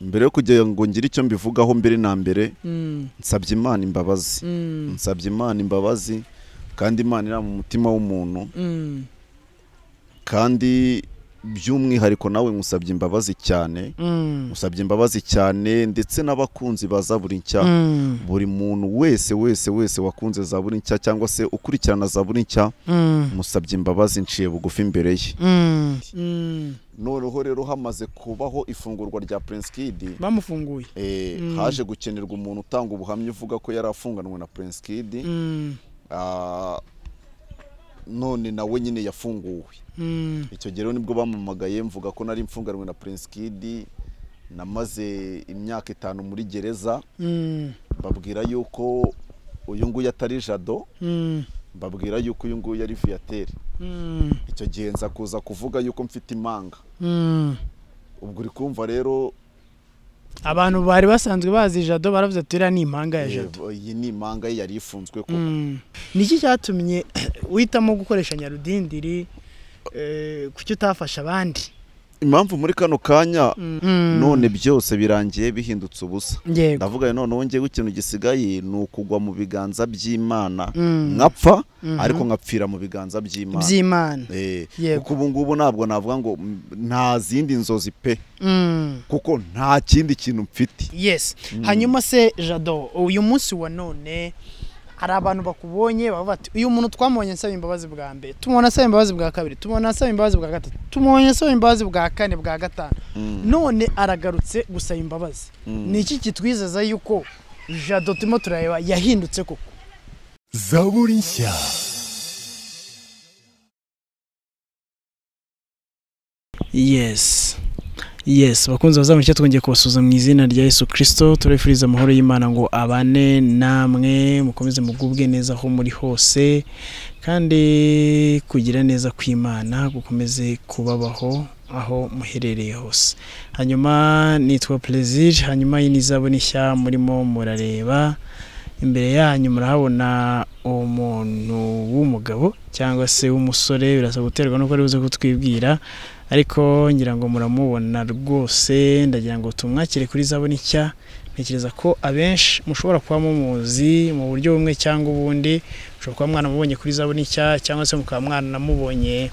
mbere yo kugira ngo ngire icyo mbivugaho mbere na mbere nsabye imana imbabazi nsabye imana imbabazi kandi imana iri mu mutima w'umuntu kandi by'umwihariko nawe musabye imbabazi cyane musabye imbabazi cyane ndetse n'abakunzi ba zaburi nshya buri muntu wese wese wese wakunze zaburi nshya cyangwa se ukurikirana zaburi nshya musabye imbabazi nciye bugufi imbere ye noneho rero hamaze kubaho ifungurwa rya Prince Kid bamufunguye eh, haje gukenerwa umuntu utanga ubuhamya uvuga ko yari afunganwe na Prince Kid Mm, ah, none nawe nyine yafunguwe mm, icyo gihe rero nibwo bampamagaye mvuga ko nari mfunganwe na Prince Kid namaze imyaka itanu muri gereza mm, babwira yuko uyu nguyu atari jado mm, mbabwira yuko uyu nguyu ari viateur mm, icyo gihe nza kuza kuvuga yuko mfite imanga mm. ubwo uri kumva rero abantu bari basanzwe bazi jado baravuze ati iriya ni impanga ya jado eh, iyi ni imanga ye yari ifunzwe ko Mm. ni iki cyatumye uhitamo gukoresha nyarudindiri eh, kuki utafasha abandi impamvu muri kano kanya Mm. none byose birangiye bihindutse ubusa yego ndavuga none wongeyeho ikintu gisigaye ni ukugwa mu biganza by'imana Mm. nkapfa ariko nkapfira mu biganza by'imana by'imana Eh, Yego. kuko ubu ngubu ntabwo navuga ngo mm, nta zindi nzozi pe Mm. kuko nta kindi kintu mfite yes hanyuma se jado uyu munsi wa none hari abantu bakubonye bavuga bati uyu muntu twamubonye asaba imbabazi bwa mbere tumubona asaba imbabazi bwa kabiri tumubona asaba imbabazi bwa gatatu tumubonye asaba imbabazi bwa kane bwa gatanu none aragarutse gusaba imbabazi ni iki kitwizeza yuko jado turimo turareba yahindutse koko zaburi nshya yes yes bakunze bazamuke twongeye kubasuza mu izina rya yesu kirisito turabifuriza amahoro y'imana ngo abane namwe mukomeze mugubwe neza aho muri hose kandi kugira neza kw'imana gukomeze kubabaho aho muherereye hose hanyuma nitwa perezida hanyuma iyi ni izabune nshya murimo murareba imbere yanyu murahabona umuntu w'umugabo cyangwa se w'umusore birasa guterwa nuko ari buze kutwibwira ariko ngira ngo muramubona rwose ndagira ngo tumwakire kuri zabone nshya ntekereza ko abenshi mushobora kuba mumuzi mu buryo bumwe cyangwa ubundi mushobora kuba mwaramubonye kuri zabone nshya cyangwa se mukaba mwaranamubonye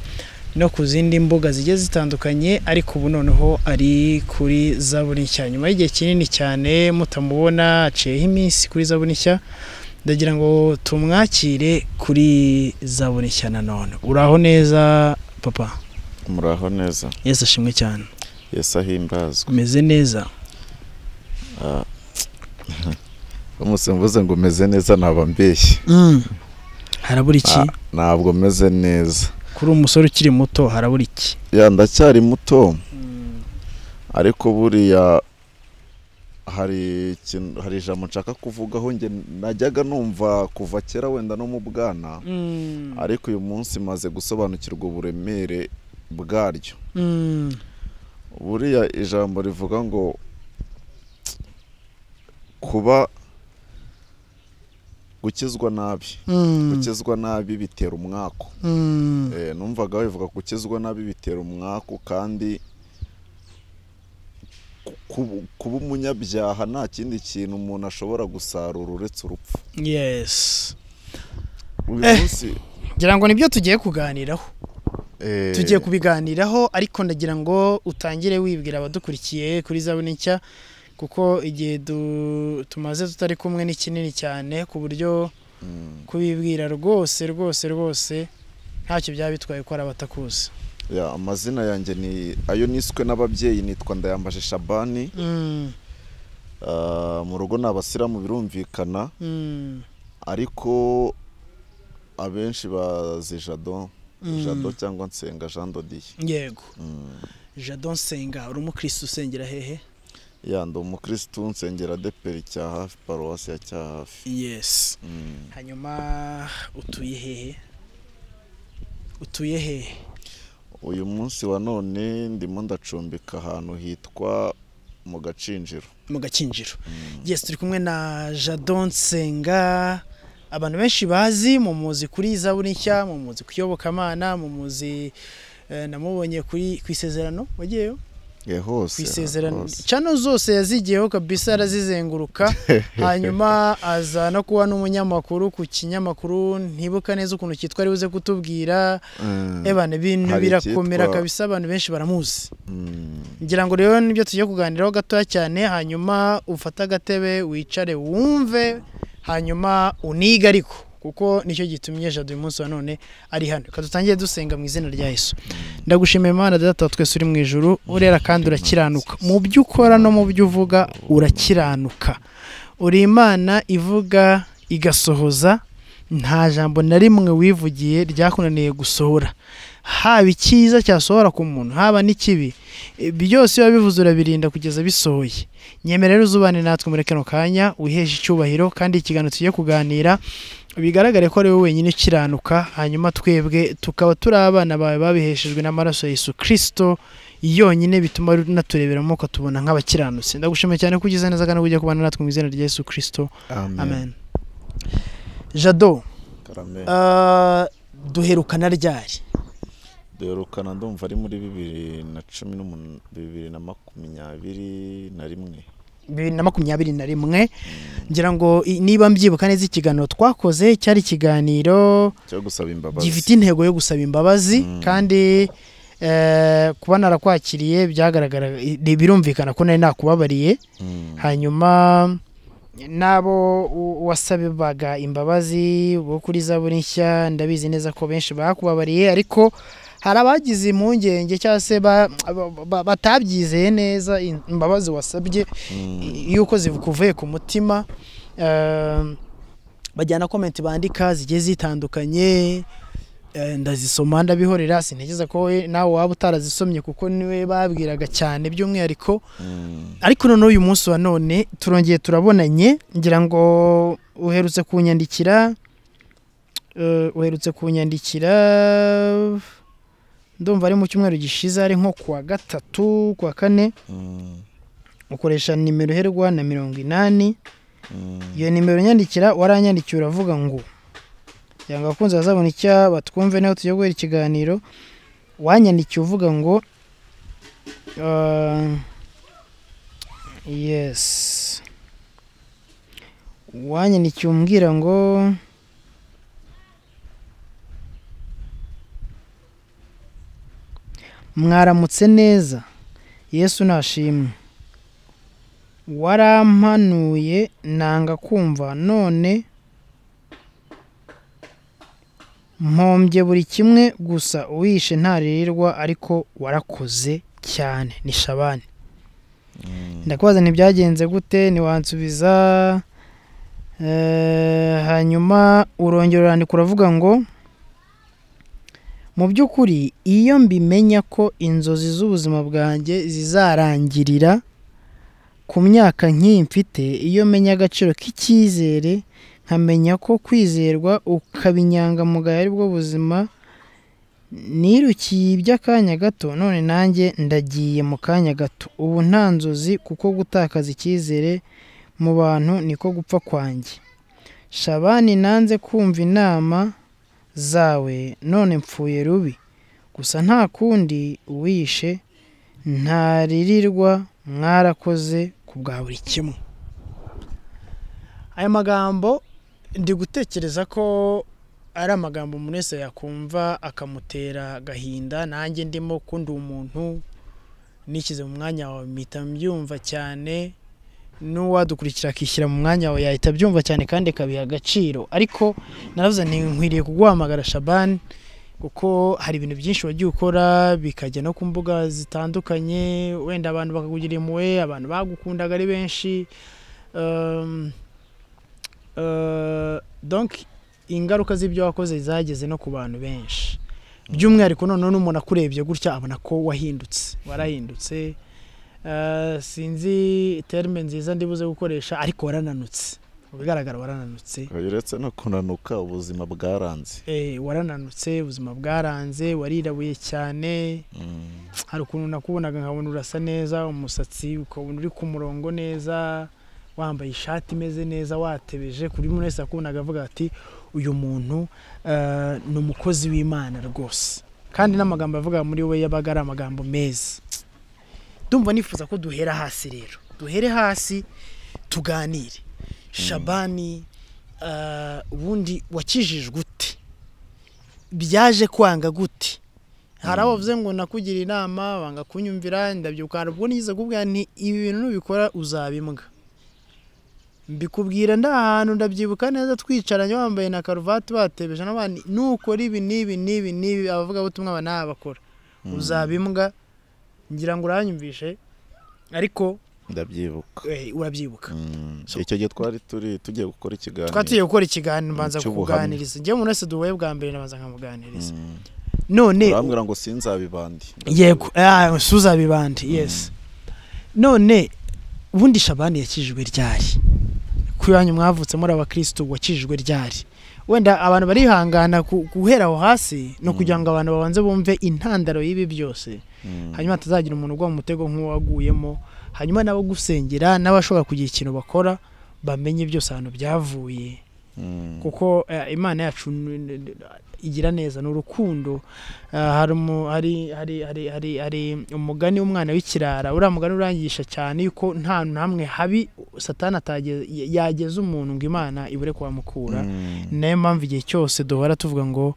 no ku zindi mbuga zigiye zitandukanye ariko ubu noneho ari kuri zabone nshya nyuma y'igihe kinini cyane mutamubona aciyeho iminsi kuri zabone nshya ndagira ngo tumwakire kuri zabone nshya nanone uraho neza papa muraho neza yesu ashimwe cyane yesu ahimbazwe umeze neza uramutse mvuze ngo umeze neza naba mbeshye harabura iki Ah, ntabwo meze neza kuri umusore ukiri muto harabura iki ya ndacyari muto ariko buriya hari ikintu hari ijambo nshaka kuvugaho njye najyaga numva kuva kera wenda no mu bwana ariko uyu munsi maze gusobanukirwa uburemere bwaryo buriya ijambo rivuga ngo kuba gukizwa nabi gukizwa nabi bitera umwaku Eh, numvaga bivuga gukizwa nabi bitera umwaku kandi ku- kubu- kuba umunyabyaha nta kindi kintu umuntu ashobora gusarura uretse urupfu yesi uyu Eh. munsi ngira ngo nibyo tugiye kuganiraho eh, tugiye kubiganiraho ariko ndagira ngo utangire wibwira abadukurikiye kuri zabune nshya kuko igihe du- tumaze tutari kumwe ni kinini cyane ku buryo kubibwira rwose rwose rwose ntacyo byaba bitwaye ko ari abatakuzi ya, amazina yanjye ni ayo niswe n'ababyeyi nitwa ndayambaje shabani Mm, Ah, mu rugo ni abasiramu birumvikana mm, ariko abenshi bazi jado jado cyangwa nsenga jean dodiye yego jado nsenga uri umukirisitu usengera hehe ya ndi umukirisitu nsengera deperi cya hafi paruwasi ya cya hafi yesi Mm. hanyuma utuye hehe utuye hehe uyu munsi wa none ndimo ndacumbika ahantu hitwa mu gacinjiro mu gakinjiro yesi turi kumwe na jado nsenga abantu benshi bazi mu muzi kuri zaburi nshya mu muzi ku iyobokamana mu muzi eh, namubonye kuri ku isezerano wagiyeyo hose ku isezerano cano zose yazigiyeho kabisa arazizenguruka hanyuma aza no kuba n'umunyamakuru ku kinyamakuru ntibuka neza ukuntu cyitwa ari buze kutubwira ebana ibintu Hari birakomera icyitwa- kabisa abantu benshi baramuzi ngira ngo rero nibyo tugiye kuganiraho gatoya cyane hanyuma ufate agatebe wicare wumve hanyuma unige ariko kuko nicyo gitumye jado uyu munsi wa none ari hano reka dutangire dusenga mu izina rya yesu ndagushimiye imana data wa twese uri mu ijuru urera kandi urakiranuka mu byo ukora no mu byo uvuga urakiranuka uri imana ivuga igasohoza nta jambo na rimwe wivugiye ryakunaniye gusohora haba icyiza cyasohora ku muntu haba n'ikibi e, byose biba bivuze urabirinda kugeza bisohoye nyemera rero uzubane natwe muri kano kanya wiheshe icyubahiro kandi ikiganiro tugiye kuganira bigaragare ko ari wowe wenyine ukiranuka hanyuma twebwe tukaba turi abana bawe babiheshejwe n'amaraso ya Yesu Kristo yonyine bituma naturebera mu mwuka tubona nk'abakiranutsi ndagushimiye cyane ko ugize neza kandi kujya kubana natwe mu izina rya Yesu Kristo amen jado Ah, duherukana ryari duherukana ndumva ari muri bibiri na cumi n'umunani bibiri na makumyabiri na rimwe bibiri na makumyabiri na rimwe ngira ngo i- niba mbyibuka neza ikiganiro twakoze cyari ikiganiro cyo gusaba imbabazi gifite intego yo gusaba imbabazi kandi eh, kuba narakwakiriye byagaragara birumvikana ko nari nakubabariye Mm. hanyuma n'abo u- wasabaga imbabazi bo kuri zaburi nshya ndabizi neza ko benshi bakubabariye ariko hari abagize impungenge cyangwa se ba- ba- ba- batabyizeye neza im- imbabazi wasabye i- yuko zikuvuye ku mutima Eh, bajyana komenti bandika zigiye zitandukanye eh, ndazisoma ndabihorera sintekereza ko we nawe waba utarazisomye kuko niwe babwiraga cyane by'umwihariko ariko none uyu munsi wa none turongeye turabonanye ngira ngo uherutse kunyandikira eh, uherutse kunyandikira ndumva ari mu cyumweru gishize ari nko kuwa gatatu kuwa kane Mm. ukoresha nimero iherwa na mirongo inani Mm. iyo nimero nyandikira waranyandikiye uravuga ngo kugira ngo abakunzi bazabona icyo batwumve naho tujya guhera ikiganiro wanyandikiye uvuga ngo ah, yes wanyandikiye umbwira ngo mwaramutse neza yesu nashimwe warampanuye nanga kumva none mpombye buri kimwe gusa uwishe ntarirwa ariko warakoze cyane ni shabani ndakubaza ntibyagenze gute ntiwansubiza Eh, hanyuma urongera urandika uravuga ngo mu by'ukuri iyo mbimenya ko inzozi z'ubuzima bwanjye zizarangirira ku myaka nk'iyi mfite iyo menya agaciro k'icyizere nkamenya ko kwizerwa ukaba inyangamugayo ari bwo buzima nirukiye iby'akanya gato none nanjye ndagiye mu kanya gato ubu nta nzozi kuko gutakaza icyizere mu bantu niko gupfa kwanjye shabani nanze kumva inama zawe none mpfuye rubi gusa nta kundi uwishe ntaririrwa mwarakoze ku bwa buri kimwe aya magambo ndi gutekereza ko ari amagambo umuntu wese yakumva akamutera agahinda nanjye ndimo ko ndi umuntu nishyize mu mwanya wawe mpita mbyumva cyane n'uwadukurikira akishyira mu mwanya wawe yahita abyumva cyane kandi akabiha agaciro ariko naravuze nti nkwiriye kuguhamagara shabani kuko hari ibintu byinshi wagiye ukora bikajya no ku mbuga zitandukanye wenda abantu bakakugira impuhwe abantu bagukundaga ari benshi Um, uh, donc ingaruka z'ibyo wakoze zageze no ku bantu benshi by'umwihariko noneho n'umuntu akurebye gutya abona ko wahindutse warahindutse Uh, sinzi terme nziza ndibuze gukoresha ariko warananutse mu bigaragara warananutse uretse no kunanuka ubuzima bwaranze Eh, warananutse ubuzima bwaranze warirabuye cyane hari ukuntu nakubonaga nkabona urasa neza umusatsi ukabona uri ku murongo neza wambaye ishati imeze neza watebeje kuri buri muntu wese yakubonaga avuga ati uyu muntu eh, ni umukozi w'imana rwose kandi n'amagambo yavuga muri we yabaga ari amagambo meza ndumva nifuza ko duhera hasi rero duhere hasi tuganire shabani ah, ubundi wakijijwe ute byaje kwanga gute hari abo bavuze ngo nakugira inama banga kunyumvira ndabyuka hari ubwo nigeze kubwira nti ibi bintu nubikora uzabimbwa mbikubwira nda ahantu ndabyibuka neza twicaranye wambaye na karuvati batebeje n'abandi nukora ibi n'ibi n'ibi n'ibi abavugabutumwa aba n'aba bakora uzabimbwa ngira ngo uranyumvishe ariko ndabyibuka eh, urabyibuka Mm, icyo gihe twari turi tugiye gukora ikiganiro twatuye gukora ikiganiro mbanza cy'ubuhamya. kukuganiriza njyewe umuntu wese duhuye bwa mbere nabanza nkamuganiriza none urambwira ngo sinzabibandi yego ah, suza bibandi yes none ubundi shabani yakijijwe ryari ku yanyu mwavutse muri abakirisitu wakijijwe ryari wenda abantu barihangana ku- guhera aho hasi no kugira ngo abantu babanze bumve intandaro y'ibi byose hanyuma hatazagira umuntu ugwa mu mutego nk'uwaguyemo hanyuma nabo gusengera n'abashobora kugira ikintu bakora bamenye byose ahantu byavuye Mm, kuko eh, imana yacu n- n- n- igira neza ni urukundo Eh, hari umu- hari- hari- hari- hari- hari umugani w'umwana w'ikirara uriya mugani urangisha cyane yuko nta hamwe habi satani atageze- y- yageza umuntu ngo imana ibure kuhamukura mm, ni nayo mpamvu igihe cyose duhora tuvuga ngo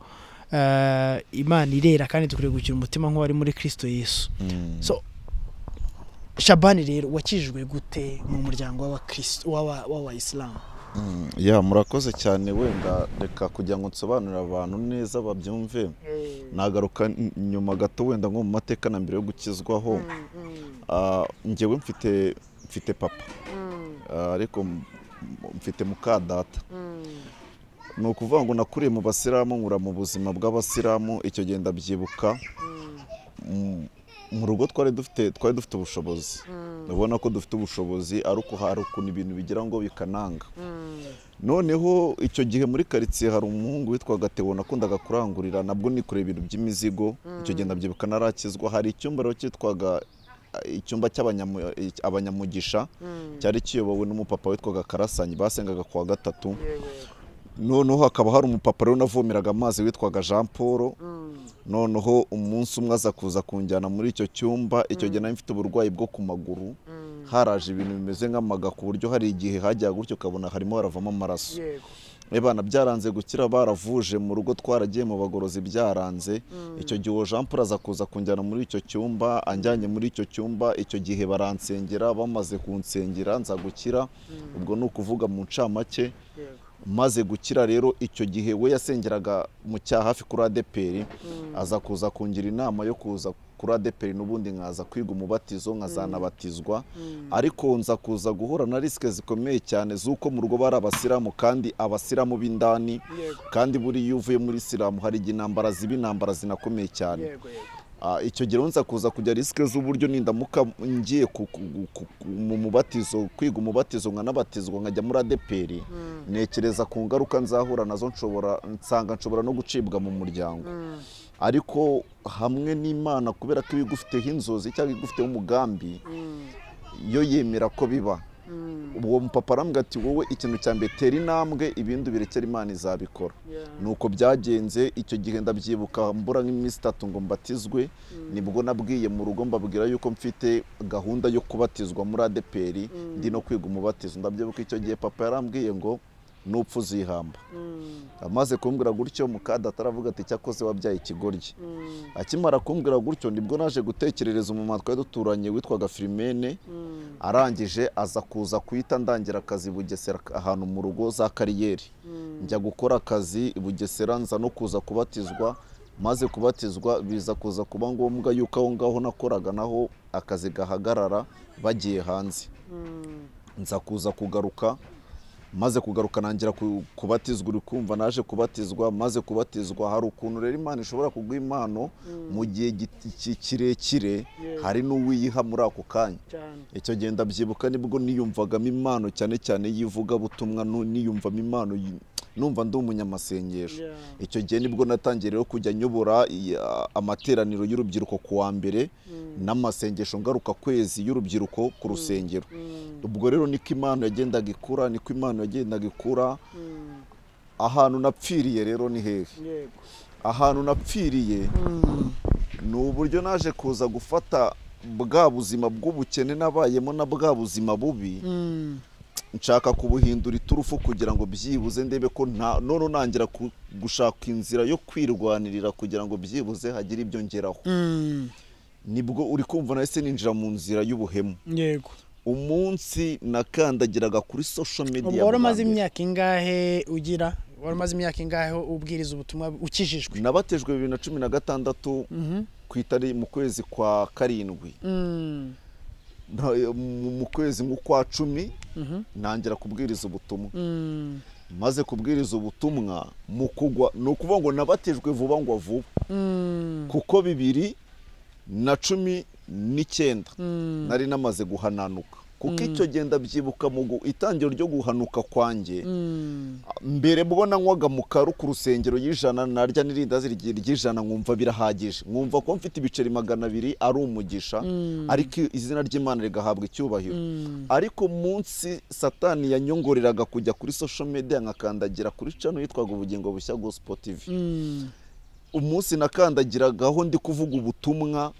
eh, imana irera kandi dukwiye gukira umutima nk'uwari muri kirisito yesu mm. so shabani rero wakijijwe gute mu muryango w'abakirisitu- w'aba- w'abayisilamu Mm, ya murakoze cyane wenda reka kugira ngo nsobanurire abantu neza babyumve nagaruka n- nyuma gato wenda nko mu mateka na mbere yo gukizwaho Ah, njyewe mfite mfite papa Ah, ariko m- m- mfite muka data ni ukuvuga ngo nakuriye mu basilamu nkura mu buzima bw'abasilamu icyo gihe ndabyibuka Mm, mu rugo twari dufite twari dufite ubushobozi ndabona ko dufite ubushobozi ariko hari ukuntu ibintu bigira ngo bikananga noneho icyo gihe muri karitsiye hari umuhungu witwaga Theo nakundaga kurangurira nabwo nikoreye ibintu by'imizigo icyo gihe ndabyibuka narakizwa hari icyumba rero cyitwaga eh, icyumba cy'abanyamu- eh, abanyamugisha cyari kiyobowe n'umupapa witwaga Karasanyi basengaga kuwa gatatu noneho hakaba hari umupapa rero navomeraga amazi witwaga Jean Paul noneho umunsi umwe aza kuza kunjyana muri icyo cyumba icyo gihe nari mfite uburwayi bwo ku maguru haraje ibintu bimeze nk'amaga ku buryo hari igihe hajyaga gutyo ukabona harimo haravamo amaraso Ebana byaranze gukira baravuje mu rugo twaragiye mu bagorozi byaranze icyo gihe uwo Jean Paul aza kuza kunjyana muri icyo cyumba anjyanye muri icyo cyumba icyo gihe baransengera bamaze kunsengera nza gukira ubwo ni ukuvuga mu ncamake maze gukira rero icyo gihe we yasengeraga mu cyaha hafi kuri adeperi aza kuza kungira inama yo kuza kuri adeperi n'ubundi nkaza kwiga umubatizo nkazanabatizwa ariko nza kuza guhura na risike zikomeye cyane z'uko mu rugo bari abasilamu kandi abasilamu b'indani kandi buriya iyo uvuye muri isilamu hari igihe intambara ziba intambara zinakomeye cyane Ah, icyo gihe nza kuza kujya risike z'uburyo nindamuka ngiye ku- ku- ku- ku- mu mubatizo kwiga umubatizo nkanabatizwa nkajya muri adeperi ntekereza ku ngaruka nzahura nazo nshobora nsanga nshobora no gucibwa mu muryango ariko hamwe n'imana kubera ko iba igufiteho inzozi cyangwa igufiteho umugambi yo yemera ko biba uwo mupapa arambwira ati wowe ikintu cya mbere tera intambwe ibindi birekere imana izabikora nuko byagenze icyo gihe ndabyibuka mbura nk'iminsi itatu ngo mbatizwe nibwo nabwiye mu rugo mbabwira yuko mfite gahunda yo kubatizwa muri adeperi ndi no kwiga umubatizo ndabyibuka icyo gihe papa yarambwiye ngo nupfa uzihamba amaze kumbwira gutyo mukadata aravuga ati cyakoze wabyaye ikigoryi akimara kumbwira gutyo nibwo naje gutekerereza umumama twari duturanye witwaga filimene arangije aza kuza kuhita ndangira akazi i bugesera ahantu mu rugo za kariyeri njya gukora akazi i bugesera nza no kuza kubatizwa maze kubatizwa biza kuza kuba ngombwa yuko aho ngaho nakoraga naho akazi gahagarara bagiye hanze nza kuza kugaruka maze kugaruka nangira ku- kubatizwa uri kumva naje kubatizwa maze kubatizwa hari ukuntu rero imana ishobora kuguha impano mu gihe giti- ki- kirekire hari n'uwiyiha muri ako kanya icyo gihe ndabyibuka nibwo niyumvagamo impano cyane cyane y'ivugabutumwa nu- niyumvamo impano yi- numva ndi umunyamasengesho icyo gihe nibwo natangiye rero kujya nyobora i- a- amateraniro y'urubyiruko ku wa mbere n'amasengesho ngaruka kwezi y'urubyiruko ku rusengero ubwo rero niko impano yagendaga ikura niko impano yagendaga ikura ahantu napfiriye rero ni hehe ahantu napfiriye ni uburyo naje kuza gufata bwa buzima bw'ubukene nabayemo na bwa buzima bubi nshaka kubuhindura iturufu kugira ngo byibuze ndebe ko nta none nangira ku- gushaka inzira yo kwirwanirira kugira ngo byibuze hagire ibyo ngeraho nibwo uri kumva nahise ninjira mu nzira y'ubuhemu yego umunsi nakandagiraga kuri social media wari bwa umaze mbere. imyaka ingahe ugira wari umaze imyaka ingahe ubwiriza ubutumwa ukijijwe nabatejwe bibiri na cumi na gatandatu ku itari mu kwezi kwa karindwi Mm. Na- mu mu kwezi nk'ukwa cumi Mhm. ntangira kubwiriza ubutumwa Mm. maze kubwiriza ubutumwa mu kugwa ni ukuvuga ngo nabatejwe vuba ngo vuba Mm. kuko bibiri na cumi n'icyenda Mm. nari namaze guhananuka kuko icyo genda byibuka mu gu- itangiro ryo guhanuka kwanjye Mm. mbere mbona nkwaga mu karu ku rusengero y'ijana narya n'irindazi ryi- ry'ijana nkumva birahagije nkumva ko mfite ibiceri magana abiri ari umugisha ariko izina ry'imana rigahabwa icyubahiro ariko munsi satani yanyongoreraga kujya kuri social media nkakandagira kuri cano yitwaga ubugingo bushya gospel tv Mm. umunsi nakandagiragaho ndi kuvuga ubutumwa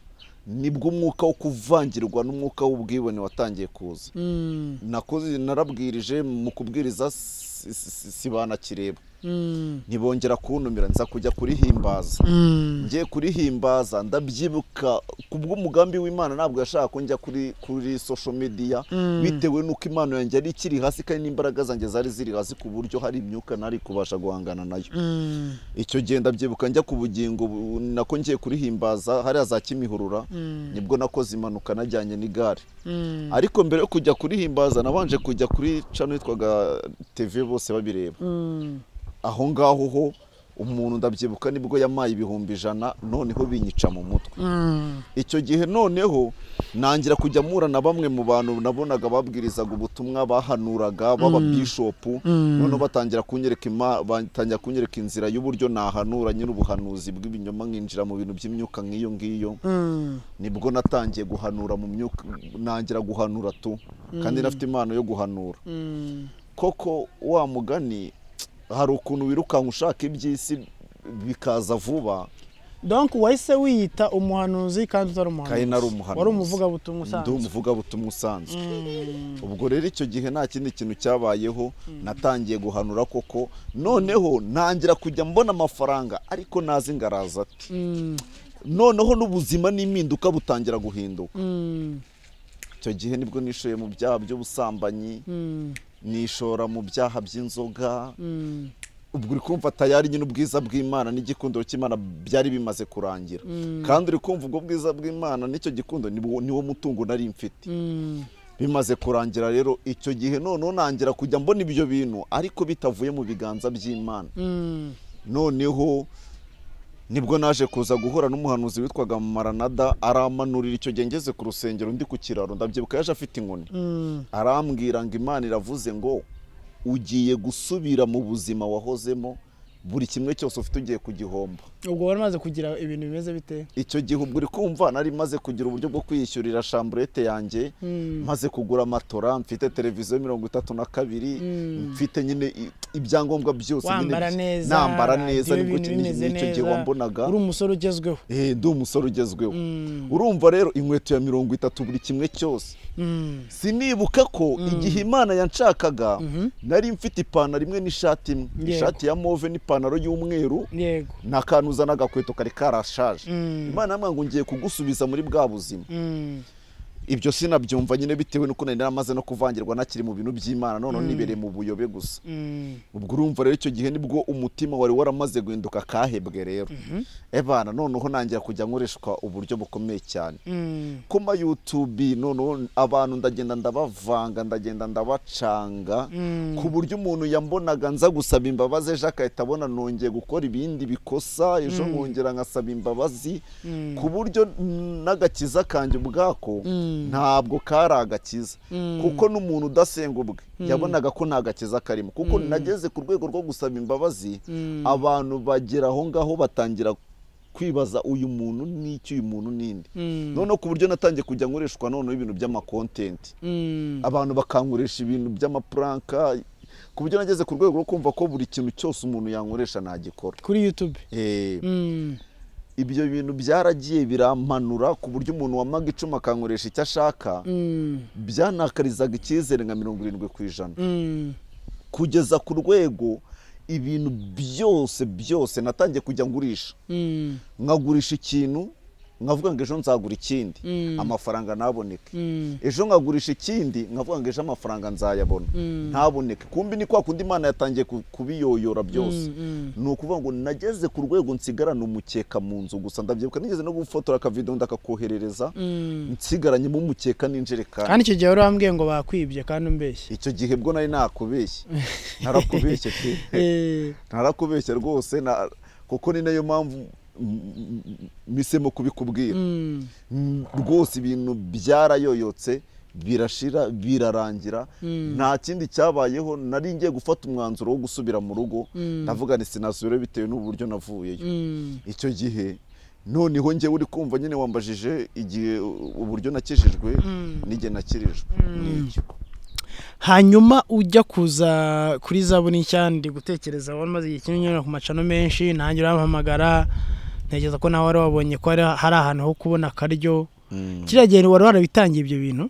nibwo umwuka wo kuvangirwa n'umwuka w'ubwibone watangiye kuza Mm. nakoze narabwirije mu kubwiriza si- si- si- sibana kireba Mm. ntibongera kuntumira nza kujya kurihimbaza Mm. ngiye kurihimbaza ndabyibuka ku bw'umugambi w'imana ntabwo yashaka ko njya kuri kuri social media bitewe n'uko impano yanjye yari ikiri hasi kandi n'imbaraga zanjye zari ziri hasi ku buryo hari imyuka nari kubasha guhangana nayo Mm. icyo gihe ndabyibuka njya ku bugingo bu- nako ngiye kurihimbaza hariya za kimihurura nibwo nakoze impanuka najyanye n'igare Mm. ariko mbere yo kujya kurihimbaza nabanje kujya kuri cano yitwaga tv bose babireba Mm. aho ngaho ho umuntu ndabyibuka nibwo yamaye ibihumbi ijana noneho binyica mu mutwe Mm. icyo gihe noneho nangira kujya mpura na bamwe mu bantu nabonaga babwirizaga ubutumwa bahanuraga baba bishopu noneho batangira kunyereka ima- batangira kunyereka inzira y'uburyo nahanura nyine ubuhanuzi bw'ibinyoma nkinjira mu bintu by'imyuka nk'iyo ngiyo Mm. nibwo natangiye guhanura mu myuka nangira guhanura tu kandi nafite impano yo guhanura Mm. koko wa mugani hari ukuntu wirukanka ushaka iby'isi bikaza vuba donc wahise wiyita umuhanuzi kandi utari umuhanuzi Kandi nari umuhanuzi. wari umuvugabutumwa ndi usanzwe umuvugabutumwa usanzwe ubwo rero icyo gihe nta kindi kintu cyabayeho natangiye guhanura koko noneho ntangira kujya mbona amafaranga ariko nazi ngaraza ati Mm. noneho n'ubuzima n'impinduka butangira guhinduka Mm. icyo gihe nibwo nishoye mu byaha by'ubusambanyi Mm. nishora mu byaha by'inzoga Mm. ubwo uri kumva tayari nyine ubwiza bw'imana n'igikundiro cy'imana byari bimaze kurangira kandi uri kumva ubwo bwiza bw'imana n'icyo gikundo nibwo- niwo mutungo nari mfite Mm. bimaze kurangira rero icyo gihe noneho nangira kujya mbona ibyo bintu ariko bitavuye mu biganza by'imana Mm. noneho nibwo naje kuza guhura n'umuhanuzi witwaga maranada aramanurira icyo gihe ngeze ku rusengero ndi ku kiraro ndabyibuka yaje afite inkoni Mm. arambwira ngo imana iravuze ngo ugiye gusubira mu buzima wahozemo buri kimwe cyose ufite ugiye kugihomba ubwo wari umaze kugira ibintu bimeze bite icyo gihe ubwo uri kumva nari maze kugira uburyo bwo kwiyishyurira shamburete yanjye maze kugura amatora mfite televiziyo mirongo itatu na kabiri mfite nyine i- ibyangombwa byose nyine wambara byi- neza nambara radiyo neza nibwo ibintu ni- bimeze nicyo gihe neza, wambonaga uri umusore ugezweho Eh, ndi umusore ugezweho Mm. urumva rero inkweto ya mirongo itatu buri kimwe cyose Mm. sinibuka ko igihe imana yanshakaga nari mfite ipantaro imwe n'ishati imwe Yego. ishati ya move n'ipantaro y'umweru yego nakantuza n'agakweto kari karashaje Mm. imana yambwira ngo ngiye kugusubiza muri bwa buzima Mm. ibyo sinabyumva nyine bitewe n'uko nari naramaze no kuvangirwa nakiri mu bintu by'imana noneho nibereye mu buyobe gusa Mm. ubwo urumva rero icyo gihe nibwo umutima wari waramaze guhinduka kahebwe rero ebana noneho nangira kujya nkoreshwa uburyo bukomeye cyane Mm. ku ma YouTube noneho abantu ndagenda ndabavanga ndagenda ndabacanga ku buryo umuntu yambonaga nza gusaba imbabazi ejo agahita abona nongeye gukora ibindi bikosa ejo nkongera nkasaba imbabazi ku buryo n'agakiza kanjye ubwako ntabwo kari agakiza kuko n'umuntu udasenga ubwe yabonaga ko nta gakiza karimo kuko nageze ku rwego rwo gusaba imbabazi abantu bagera aho ngaho batangira kwibaza uyu muntu n'iki uyu muntu n'indi Mm. noneho ku buryo natangiye kujya nkoreshwa noneho ibintu by'amakontenti Mm. abantu bakankoresha ibintu by'amapuranka ku buryo nageze ku rwego rwo kumva ko buri kintu cyose umuntu yankoresha nagikora kuri youtube Eh, Mm. ibyo bintu byaragiye birampanura ku buryo umuntu wamaga icumu akankoresha icyo ashaka byanakarizaga icyizere nka mirongo irindwi ku ijana kugeza ku rwego ibintu byose byose natangiye kujya ngurisha nkagurisha ikintu nkavuga ngo ejo nzagura ikindi amafaranga ntaboneke ejo nkagurisha ikindi nkavuga ngo ejo amafaranga nzayabona ntaboneke kumbi ni kwa kundi imana yatangiye kubiyoyora byose ni ukuvuga ngo nageze ku rwego nsigarana umukeka mu nzu gusa ndabyibuka nigeze no gufotora akavido ndakakoherereza nsigaranyemo umukeka n'injerekani kandi icyo gihe wari wambwiye ngo bakwibye kandi umbeshye icyo gihe bwo nari nakubeshye narakubeshye pe narakubeshye rwose na- kuko ni nayo mpamvu misemo kubikubwira rwose ibintu byarayoyotse birashira birarangira nta kindi cyabayeho nari ngiye gufata umwanzuro wo gusubira mu rugo ndavuga ni sinasubire bitewe n'uburyo navuyeyo icyo gihe noneho ngewe uri kumva nyine wambajije igihe uburyo nakijijwe n'igihe nakirijwe n'icyo hanyuma ujya kuza kuri za buri nshya ndi gutekereza wari umaze igihe kinini unyura ku macano menshi nanjye urabahamagara ntekereza ko nawe wari wabonye ko hari hari ahantu ho kubona akaryo kiriya gihe wari warabitangiye ibyo bintu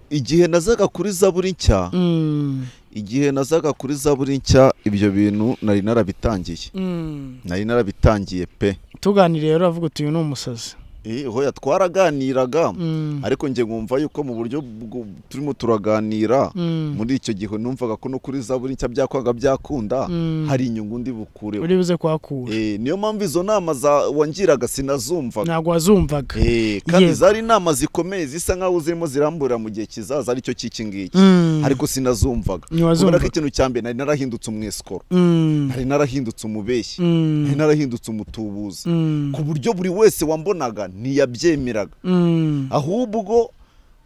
igihe nazaga kuri zaburi nshya Mm, igihe nazaga kuri zaburi nshya ibyo bintu nari narabitangiye mm. nari narabitangiye pe tuganiriye rero uravuga uti uyu ni umusazi Eh, hoya twaraganiraga Mm, ariko njye ngumva yuko mu buryo bwo- turimo turaganira mm, muri icyo gihe numvaga ko no kuri zaburi nshya byakwaga byakunda mm. hari inyungu ndi bukureho uri buze kuhakura Eh, niyo mpamvu izo nama za- wangiraga sinazumvaga ntabwo wazumvaga Eh, kandi Yego. zari inama zikomeye zisa nk'aho zirimo ziramburira mu gihe kizaza aricyo cy'iki ngiki Mm, ariko sinazumvaga kubera ko ntiwazumvaga ikintu cya mbere nari narahindutse umwesikoro Mm, nari narahindutse umubeshyi mm, nari narahindutse umutubuzi mm, ku buryo buri wese wambonaga ntiyabyemeraga mm, ahubwo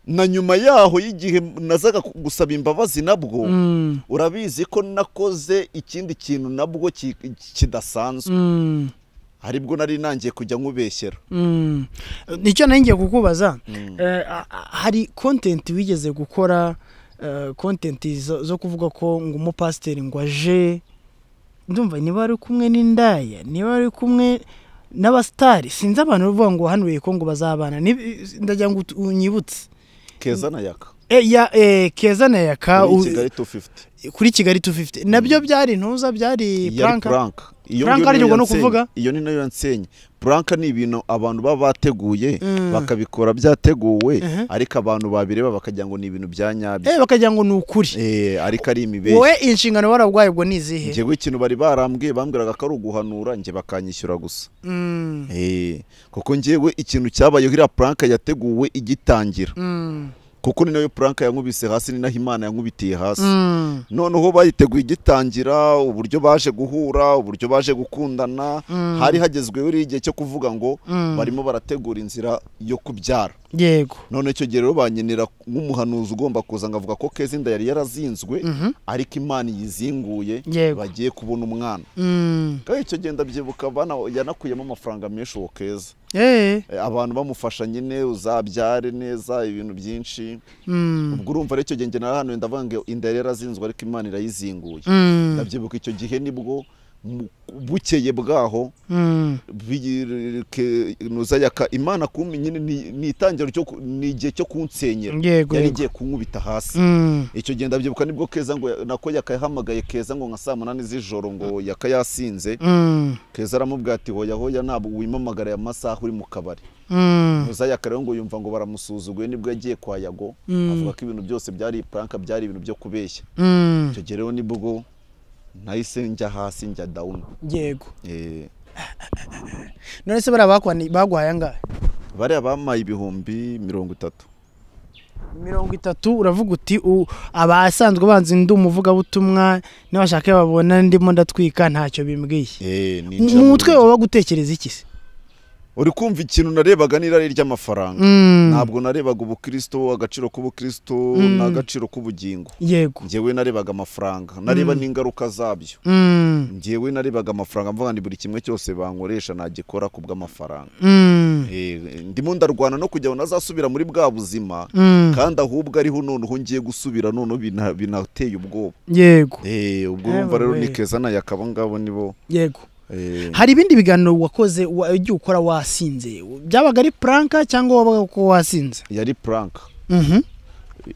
na nyuma yaho y'igihe nazaga ku- gusaba imbabazi nabwo mm, urabizi ko nakoze ikindi kintu nabwo ki- kidasanzwe mm. aribwo nari nangiye kujya nkubeshyera Mm. nicyo nari ngiye kukubaza Eh, a- a- hari kontenti wigeze gukora kontenti zo kuvuga ko ngo umupasiteri ngo aje ndumva niba wari kumwe n'indaya niba wari kumwe n'abasitari sinzi abantu bavuga ngo hanuye ko ngo bazabana Ni- ndagira ngo ut- unyibutse keza na yaka Eh, ya- eh, keza na yaka muri u- kigali 250 kuri kigali 250 nabyo byari ntuza byari yari puranka puranka iyo Plank ngiyo ari niyo ryo ngo ni yansenye. ukuvuga? iyo ni nayo yansenye puranka ni ibintu abantu baba bateguye Mm. bakabikora byateguwe Mhm. ariko abantu babireba bakagira ngo ni ibintu bya nyabyo Eh, bakagira ngo ni ukuri Eh, ariko ari imibeshyi wowe inshingano warabwaye ubwo ni izihe njyewe ikintu bari barambwiye bambwiraga ko ari uguhanura njye bakanyishyura gusa Mm. Eh, kuko njyewe ikintu cyabayeho iriya puranka yateguwe igitangira Mm. kuko ni nayo puranka yankubise hasi ni naho imana yankubitiye hasi Mm. noneho bayiteguye igitangira uburyo baje guhura uburyo baje gukundana Mm. hari hagezweho rero igihe cyo kuvuga ngo Mm. barimo barategura inzira yo kubyara yego none icyo gihe rero banyenera nk'umuhanuzi ugomba kuza ngavuga ko kezinda yari yarazinzwe Mhm. ariko imana yizinguye Yego. bagiye kubona umwana Mm. kandi icyo gihe ndabyibuka bana yanakuyemo amafaranga menshi uwo keza Eh. Eh, abantu bamufasha nyine uzabyare neza ibintu byinshi Mm. ubwo urumva rero icyo gihe njye narahanuye ndavuga ngo inda yari yarazinzwe ariko imana irayizinguye Mm. ndabyibuka icyo gihe nibwo mu- bukeye bwaho Mm. bi- ke- nuza yaka imana kumpa nyine ni ni itangira ryo ku- ni igihe cyo kunsenyera Yego, yari yego. igiye kunkubita hasi Mm. icyo gihe ndabyibuka nibwo keza ngo nako yaka yahamagaye keza ngo nka saa munani z'ijoro ngo yaka yasinze Mm. keza aramubwira ati hoya hoya ntabwo wimamagara aya masaha uri mu kabari Mm. nuza yaka rero ngo yumva ngo baramusuzuguye nibwo yagiye kwa yago Mm. avuga ko ibintu byose byari puranka byari ibintu byo kubeshya Mm. icyo gihe rero nibwo nahise njya hasi njya dawuni yego Eh, none se bariya bakwani- bagwaye angahe bariya bamaye ibihumbi mirongo itatu mirongo itatu uravuga uti u- abasanzwe banzi ndi umuvugabutumwa n'abashaka iyo babona ndimo ndatwika ntacyo bimbwiye Eh, ni injira mu mu mutwe rugi. waba gutekereza iki se uri kumva ikintu narebaga n'irari ry'amafaranga Mm. ntabwo narebaga ubukristo agaciro k'ubukristo n'agaciro k'ubugingo yego njyewe narebaga amafaranga nareba n'ingaruka zabyo Mm. njyewe narebaga amafaranga mvuga ni buri kimwe cyose bankoresha nagikora ku bw'amafaranga Mm. Eh, ndimo ndarwana no kugira ngo nazasubira muri bwa buzima Mm. kandi ahubwo ariho noneho ngiye gusubira noneho bina- binateye ubwoba yego Eh, ubwo urumva rero Ewe. ni keza na yakaba ngabo nibo yego hari ibindi biganiro wakoze wa- ugiye ukora wasinze byabaga ari puranka cyangwa wabaga ko wasinze yari puranka Mhm.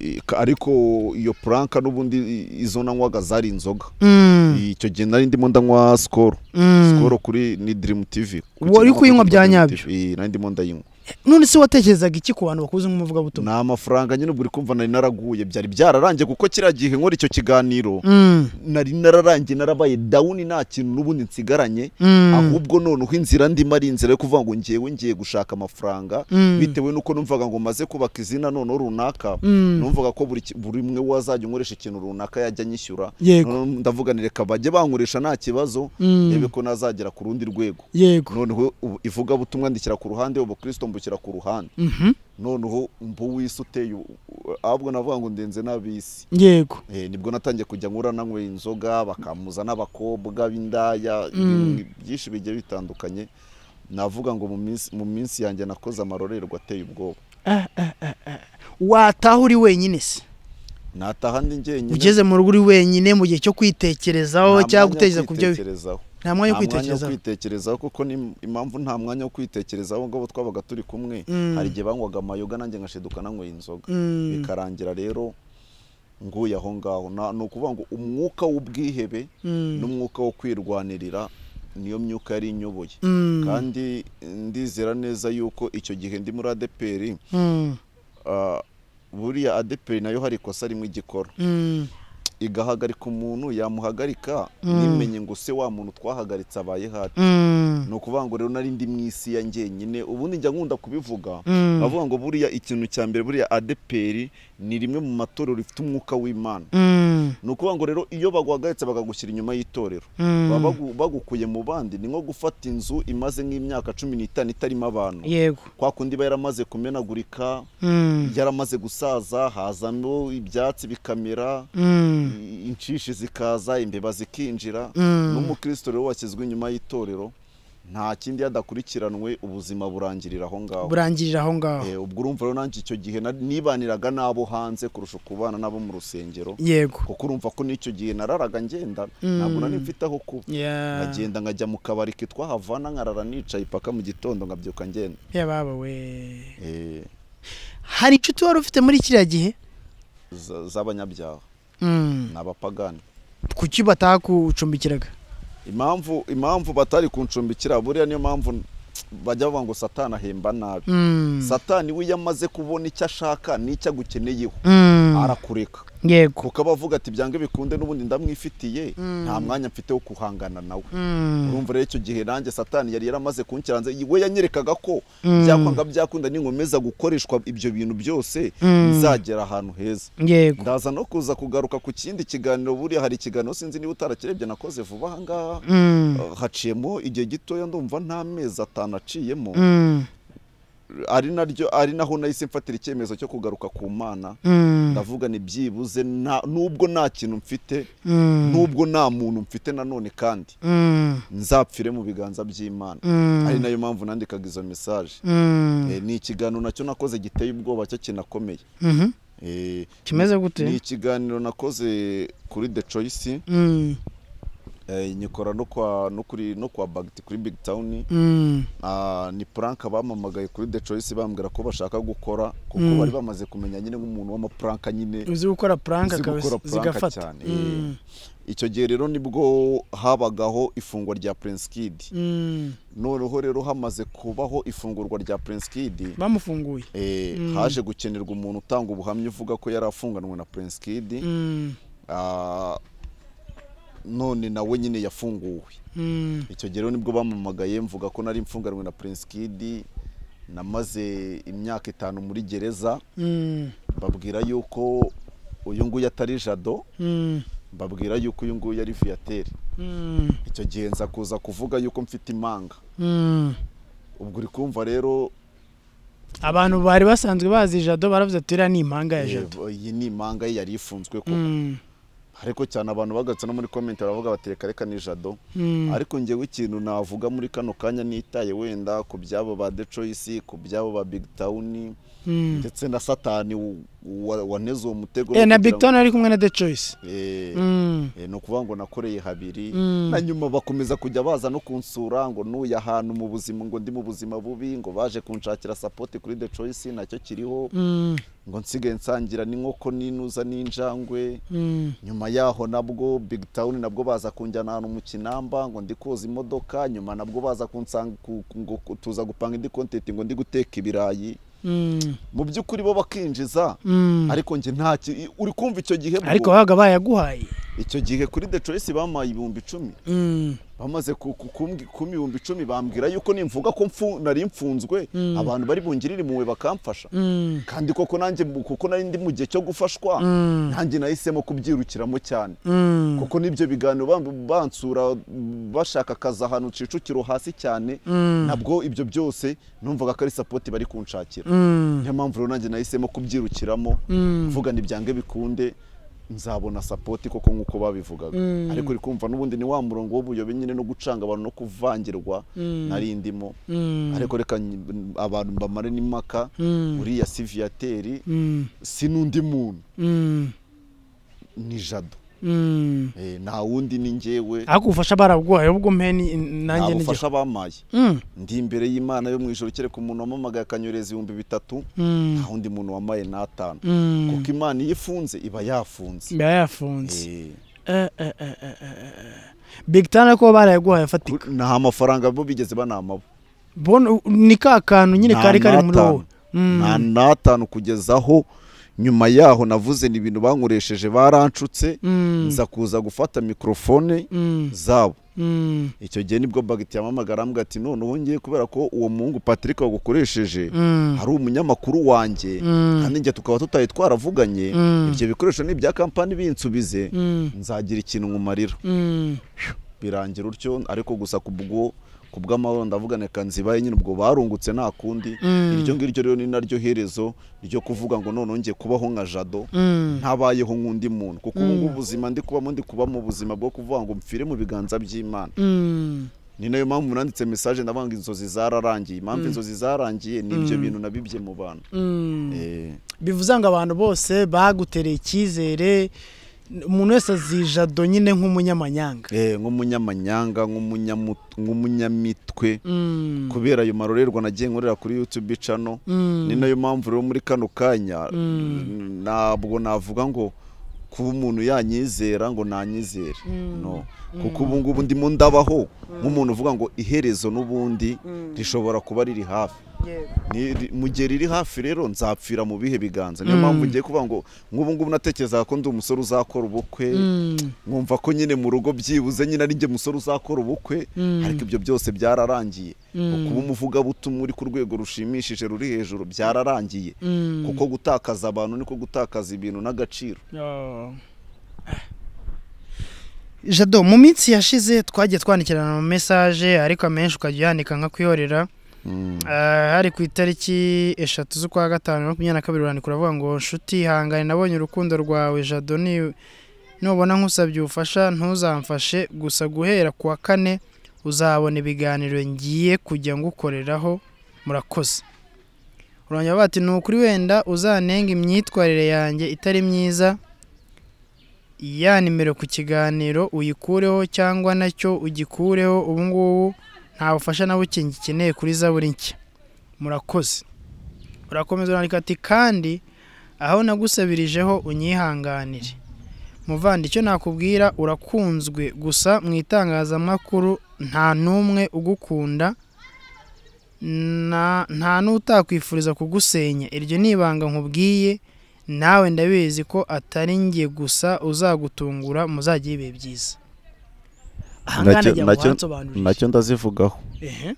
I- ka- ariko iyo puranka n'ubundi i- izo nanywaga zari inzoga Mm, icyo gihe nari ndimo ndanywa sikoro mm. sikoro kuri ni dirimu tivi Wari kuyinywa bya nyabyo? nari ndimo ndayinywa none se watekerezaga iki ku bantu bakuze nk'umuvugabutumwa ni amafaranga nyine buri kumva nari naraguye byari byararangiye kuko kiriya gihe nkora icyo kiganiro Mm, nari nararangiye narabaye dawuni nta kintu n'ubundi nsigaranye mm, ahubwo noneho inzira ndimo ari inzira yo kuvuga ngo ngewe ngiye gushaka amafaranga Mm. bitewe n'uko numvaga ngo maze kubaka izina noneho runaka Mm. numvaga ko buri ki- buri umwe wazajya unkoresha ikintu runaka yajya anyishyura Yego. Noneho ndavuga ni reka bajye bankoresha nta kibazo Mm. ndebe ko nazagera ku rundi rwego yego noneho ubu- ivugabutumwa ndikira ku ruhande ubukristo mbukira ku ruhande Mhm, noneho mbu w'isi uteye u- u- ahubwo navuga ngo ndenze n'ab'isi yego Eh, nibwo natangiye kujya nkura nanyweye inzoga bakamuza n'abakobwa b'indaya Mm. ibintu byinshi bigiye bitandukanye navuga ngo mu minsi- mu minsi yanjye nakoze amarorerwa ateye ubwoba wataha uri wenyine se nataha ndi njyenyine ugeze mu rugo uri wenyine mu gihe cyo kwitekerezaho nta cyangwa mwanya wo gutekereza ku byo kwitekerezaho. nta mwanya wo Nta kwitekerezaho kwitekerezaho kuko ni impamvu nta mwanya wo kwitekerezaho ngo abo twabaga turi kumwe Mm. hari igihe banywaga amayoga nanjye ngashiduka nanyweye inzoga Mm. bikarangira rero nguye aho ngaho Na- ni ukuvuga ngo umwuka w'ubwihebe Mm. n'umwuka wo kwirwanirira niyo myuka yari inyoboye Mm. kandi ndizera neza yuko icyo gihe ndi muri adeperi Mm, ah, buriya adeperi nayo hari ikosa rimwe igikora mm, igahagarika umuntu yamuhagarika nimenye ngo se wa muntu twahagaritse abaye hati mm, ni ukuvuga ngo rero nari ndi mu isi ya njyenyine ubundi njya nkunda kubivuga Mm. bavuga ngo buriya ikintu cya mbere buriya adeperi ni rimwe mu matorero rifite umwuka w'imana mm, ni ukuvuga ngo rero iyo baguhagaritse bakagushyira inyuma y'itorero Mm. baba bagu- bagukuye mu bandi ni nko gufata inzu imaze nk'imyaka cumi n'itanu itarimo abantu yego kwa kundi iba yaramaze kumenagurika Mm, yaramaze gusaza hazamo ibyatsi bikamera mm, i- inshishi zikaza imbeba zikinjira Mm. n'umukristo rero washyizwe inyuma y'itorero nta kindi yadakurikiranwe ubuzima burangirira aho ngaho burangirira aho ngaho Eh, ubwo urumva rero nanjye icyo gihe na- nibaniraga n'abo hanze kurusha kubana n'abo mu rusengero yego kuko urumva ko n'icyo gihe nararaga ngenda ntabwo nari mfite aho kuba Yeah. nkagenda nkajya mu kabari kitwa havana nkarara nicaye paka mu gitondo nkabyuka ngenda ya baba we Eh, hari inshuti wari ufite muri kiriya gihe za- z'abanyabyaha Mm. ni abapagani kuki bataha kucumbikiraga impamvu impamvu batari kuncumbikira buriya niyo mpamvu bajya bavuga ngo satani ahemba nabi Mm, satani we iyo amaze kubona icyo ashaka n'icyo agukeneyeho mm, arakureka yego kuko aba avuga ati byange bikunde n'ubundi ndamwifitiye nta mwanya mfite wo guhangana nawe Mm. urumva rero icyo gihe nanjye satani yari yaramaze kunshyira hanze we yanyerekaga ko byakwanga byakunda ninkomeza gukoreshwa ibyo bintu byose nzagera ahantu heza yego ndaza no kuza kugaruka ku kindi kiganiro buriya hari ikiganiro sinzi niba utarakirebye nakoze vuba aha ngaha Mm, Uh, haciyemo igihe gitoya ndumva nta mezi atanu aciyemo mm, ari naryo ari naho nahise mfatira icyemezo cyo kugaruka ku mana mm, ndavuga ni byibuze nta- nubwo nta kintu mfite mm, nubwo nta muntu mfite nanone kandi mm, nzapfire mu biganza by'imana Mm. ari nayo mpamvu nandikaga izo mesaje mm, Eh, ni ikiganiro nacyo nakoze giteye ubwoba cyo kinakomeye mhm. Eh, kimeze ni gute ikiganiro nakoze kuri the choice Mm, eh, nyikora no kwa no kuri no kwa bagiti kuri big town mm, Ah, ni puranka bamamagaye kuri The Choice bambwira ko bashaka gukora kuko bari bamaze kumenya nyine nk'umuntu w'amapuranka nyine uzi gukora puranka uzi gukora puranka zigafata cyane Eh, icyo gihe rero nibwo habagaho ifungwa rya Prince Kid Mm, noneho rero hamaze kubaho ifungurwa rya Prince Kid bamufunguye eh, haje gukenerwa umuntu utanga ubuhamya uvuga ko yari afunganywe na Prince Kid Mm, Ah, none nawe nyine yafunguwe mm, icyo gihe rero nibwo bamamagaye mvuga ko nari mfunganwe na Prince Kid namaze imyaka itanu muri gereza mm, babwira yuko uyu nguyu atari jado mm, babwira yuko uyu nguyu ari viateur mm, icyo gihe nza kuza kuvuga yuko mfite imanga mm. ubwo uri kumva rero abantu bari basanzwe bazi jado baravuze ati iriya ni impanga ya jado eh, iyi ni imanga ye yari ifunzwe ko Mm, ariko cyane abantu bagatse no muri comment baravuga bati reka reka ni jado mm, ariko njyewe ikintu navuga muri kano kanya nitaye wenda ku byabo ba The Choice ku byabo ba Big Town mm, ndetse na satani w- wa- waneze uwo mutego Eh, na big kugira town ari kumwe na the choice ngo- Eh, Mm. eh, ni ukuvuga ngo nakoreye habiri Mm. na nyuma bakomeza kujya baza no kunsura ngo nuya ahantu mu buzima ngo ndi mu buzima bubi ngo baje kunshakira sapoti kuri the choice nacyo kiriho Mm. ngo nsigaye nsangira n'inkoko n'inuza n'injangwe Mm. nyuma yaho nabwo big town nabwo baza kunjyana ahantu mu kinamba ngo ndi koza imodoka nyuma nabwo baza kunsanga ku- ngo ku- tuza gupanga indi kontenti ngo ndi guteka ibirayi Mm. mu by'ukuri bo bakinjiza Mm. ariko njye nta ki- i- uri kumva icyo gihe bwo- ariko wabaga bayaguhaye icyo gihe kuri the choice bamaye ibihumbi icumi Mm. bamaze ku- ku- kumbwi- kumpa ibihumbi icumi bambwira yuko nimvuga ko mfu- nari mfunzwe abantu bari bungirire impuhwe bakamfasha Mm. kandi koko nanjye mu- kuko nari ndi mu gihe cyo gufashwa Mm. nanjye nahisemo kubyirukiramo cyane Mm. kuko n'ibyo biganiro bam- bansura bashaka akazi ahantu Kicukiro hasi cyane Mm. nabwo ibyo byose numvaga ko ari sapoti bari kunshakira Mm. niyo mpamvu rero nanjye nahisemo kubyirukiramo Mm. mvuga nibyange bikunde nzabona sapoti koko nk'uko babivugaga Mm. ariko uri kumva n'ubundi ni wa murongo w'ubuyobe nyine no gucanga abantu no kuvangirwa nari ndimo Mm. ariko reka nyi- abantu mbamare n'impaka Mm. uriya siviyateri Mm. si n'undi muntu Mm. ni jado Mm. Eh, nta wundi ni njyewe ariko ubufasha barabuguhaye ubwo mpeni nanjye nta n'igihe bufasha bamaye Mm. ndi imbere y'imana yo mu ijoro kereka umuntu wamamagaye akanyohereza ibihumbi bitatu Mm. nta wundi muntu wamaye n'atanu Mm. kuko imana iyo ifunze iba yafunze mba yafunze Eh, Eh, eh, eh, eh, eh, eh. big town ariko barayaguhaye afatika ku- nta amafaranga bo bigeze banamabo Bona- ni ka kantu nyine Nta kari kari muri n'atanu. wowe Mm. nta n'atanu kugeza aho nyuma yaho navuze ni ibintu bankoresheje baranshutse Mm. nza kuza gufata mikorofone Mm. zabo Mm. icyo gihe nibwo bagiti yamamagara arambwira ati none ubu ngiye kubera ko uwo muhungu patrick wagukoresheje Mm. hari umunyamakuru wanjye Mm. kandi njye tukaba tutaye twaravuganye Mm. ibyo bikoresho ni ibya kampani binsubize Mm. nzagira ikintu nkumarira Mm. birangira utyo ariko gusa ku bwo ku bw'amahoro ndavuga reka nzibaye nyine ubwo barungutse nta kundi Mm. iryo ngiryo rero ni naryo herezo ryo kuvuga ngo noneho njye kubaho nka jado Mm. ntabayeho nk'undi muntu kuko ubu ngubu ubuzima ndi kubamo ndi kuba mu buzima bwo kuvuga ngo mpfire mu biganza by'imana Mm. ni nayo mpamvu nanditse mesaje ndavuga ngo inzozi zararangiye impamvu inzozi zarangiye ni ibyo bintu nabibye mu bantu Mm. Eh, bivuze ngo abantu bose bagutereye icyizere umuntu wese azijado nyine nk'umunyamanyanga eh, nk'umunyamanyanga nk'umunyamu- nk'umunyamitwe Mm. kubera ayo marorerwa nagiye nkorera kuri YouTube channel Mm. ni nayo mpamvu rero muri kano kanya ntabwo navuga ngo kuba umuntu yanyizera ngo nanyizere no kuko ubu ngubu ndimo ndabaho nk'umuntu uvuga ngo iherezo n'ubundi rishobora kuba riri hafi Ni- ri- mu gihe riri hafi rero nzapfira mu bihe biganza niyo mpamvu ngiye kuvuga ngo nk'ubu ngubu natekerezaga ko ndi umusore uzakora ubukwe Mm. nkumva ko nyine mu rugo byibuze nyine ari njye musore uzakora ubukwe ariko ibyo byose byararangiye kuba umuvugabutumwa uri ku rwego rushimishije ruri hejuru byararangiye Mm. kuko gutakaza abantu niko gutakaza ibintu n'agaciro Oh. jado mu minsi yashize twagiye twandikirana mu mesaje ariko amenshi ukajya uyandika nka kwihorera Ah, hari ku itariki eshatu z'ukwa gatanu makumyabiri na kabiri urandika uravuga ngo nshuti ihangane nabonye urukundo rwawe jado ni nubona nkusabye ubufasha ntuzamfashe gusa guhera ku wa kane uzabona ibiganiro ngiye kujya ngukoreraho murakoze urongera bavuga ati ni ukuri wenda uzanenga imyitwarire yanjye itari myiza ya nimero ku kiganiro uyikureho cyangwa nacyo ugikureho ubu ngubu nta bufasha na buke ngikeneye kuri zaburi nshya murakoze urakomeza urandika ati kandi aho nagusabirijeho unyihanganire muvandi icyo nakubwira urakunzwe gusa mu itangazamakuru nta n'umwe ugukunda na- nta n'utakwifuriza kugusenya iryo ni ibanga nkubwiye nawe ndabizi ko atari njye gusa uzagutungura muzajye ibihe byiza ahangaha Nacyo- nagira ngo nacyo- uhansobanurire nacyo ndazivugaho Ehe.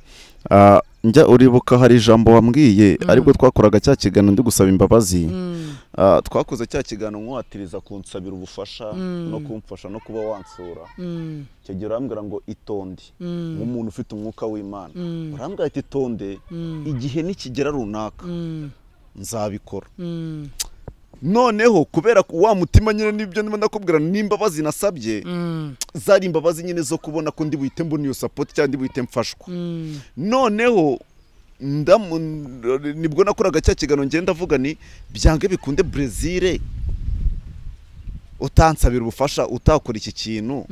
Ah, njya uribuka hari ijambo wambwiye aribwo twakoraga cya kiganiro ndi gusaba imbabazi Mm, Ah, twakoze cya kiganiro nkuwatiriza kunsabira ubufasha Mm. no kumfasha no kuba wansura mm, icyo gihe urambwira ngo itonde mm, nk'umuntu ufite umwuka w'imana Mm. urambwira ati itonde mm, igihe nikigera runaka mm, nzabikora mm, noneho kubera ko wa mutima nyine n'ibyo niba ndakubwira n'imbabazi nasabye mm, zari imbabazi nyine zo kubona ko ndi buhite mbona iyo sapoti cyangwa ndi buhite mfashwa mm, noneho ndamu nibwo nakoraga cya kiganiro ngenda avuga ni byange bikunde brezil utansabira ubufasha utakora iki kintu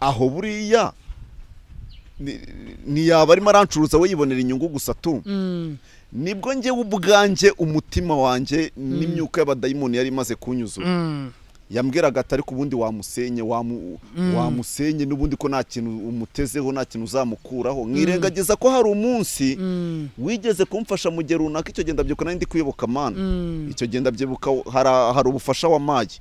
aho buriya ntiyaba arimo arancuruza we yibonera inyungu gusa tu nibwo ngewe ubwanjye umutima wanjye n'imyuka y'abadayimoni yari imaze kunyuzura yambwiraga atari ku bundi wamusenye wamusenye n'ubundi ko nta kintu umutezeho nta kintu uzamukuraho mwirengagiza ko hari umunsi wigeze kumfasha mu gihe runaka icyo genda byuka nari ndi kuyoboka amana icyo genda byibuka hari ubufasha wamaye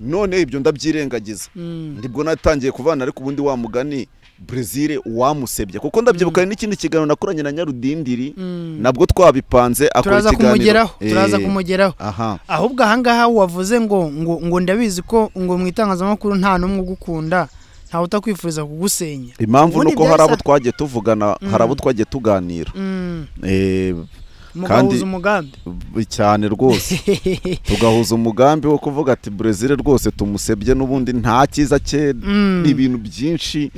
none ibyo ndabyirengagiza ndibwo natangiye kuvana ariko ubundi wamugani brezil uwamusebye kuko ndabyibuka n'ikindi kiganiro nakoranye na nyarudindiri nabwo twabipanze akora ikiganiro turaza kumugeraho ahubwo ahangaha wavuze ngo ngo ndabizi ko ngo mu itangazamakuru nta n'umwe ugukunda ntawe utakwifuriza kugusenya impamvu ni uko hari abo twagiye tuvugana hari abo twagiye tuganira mugahuza umugambi cyane rwose tugahuza umugambi wo kuvuga ati brezil rwose tumusebye n'ubundi nta cyiza cye ni ibintu byinshi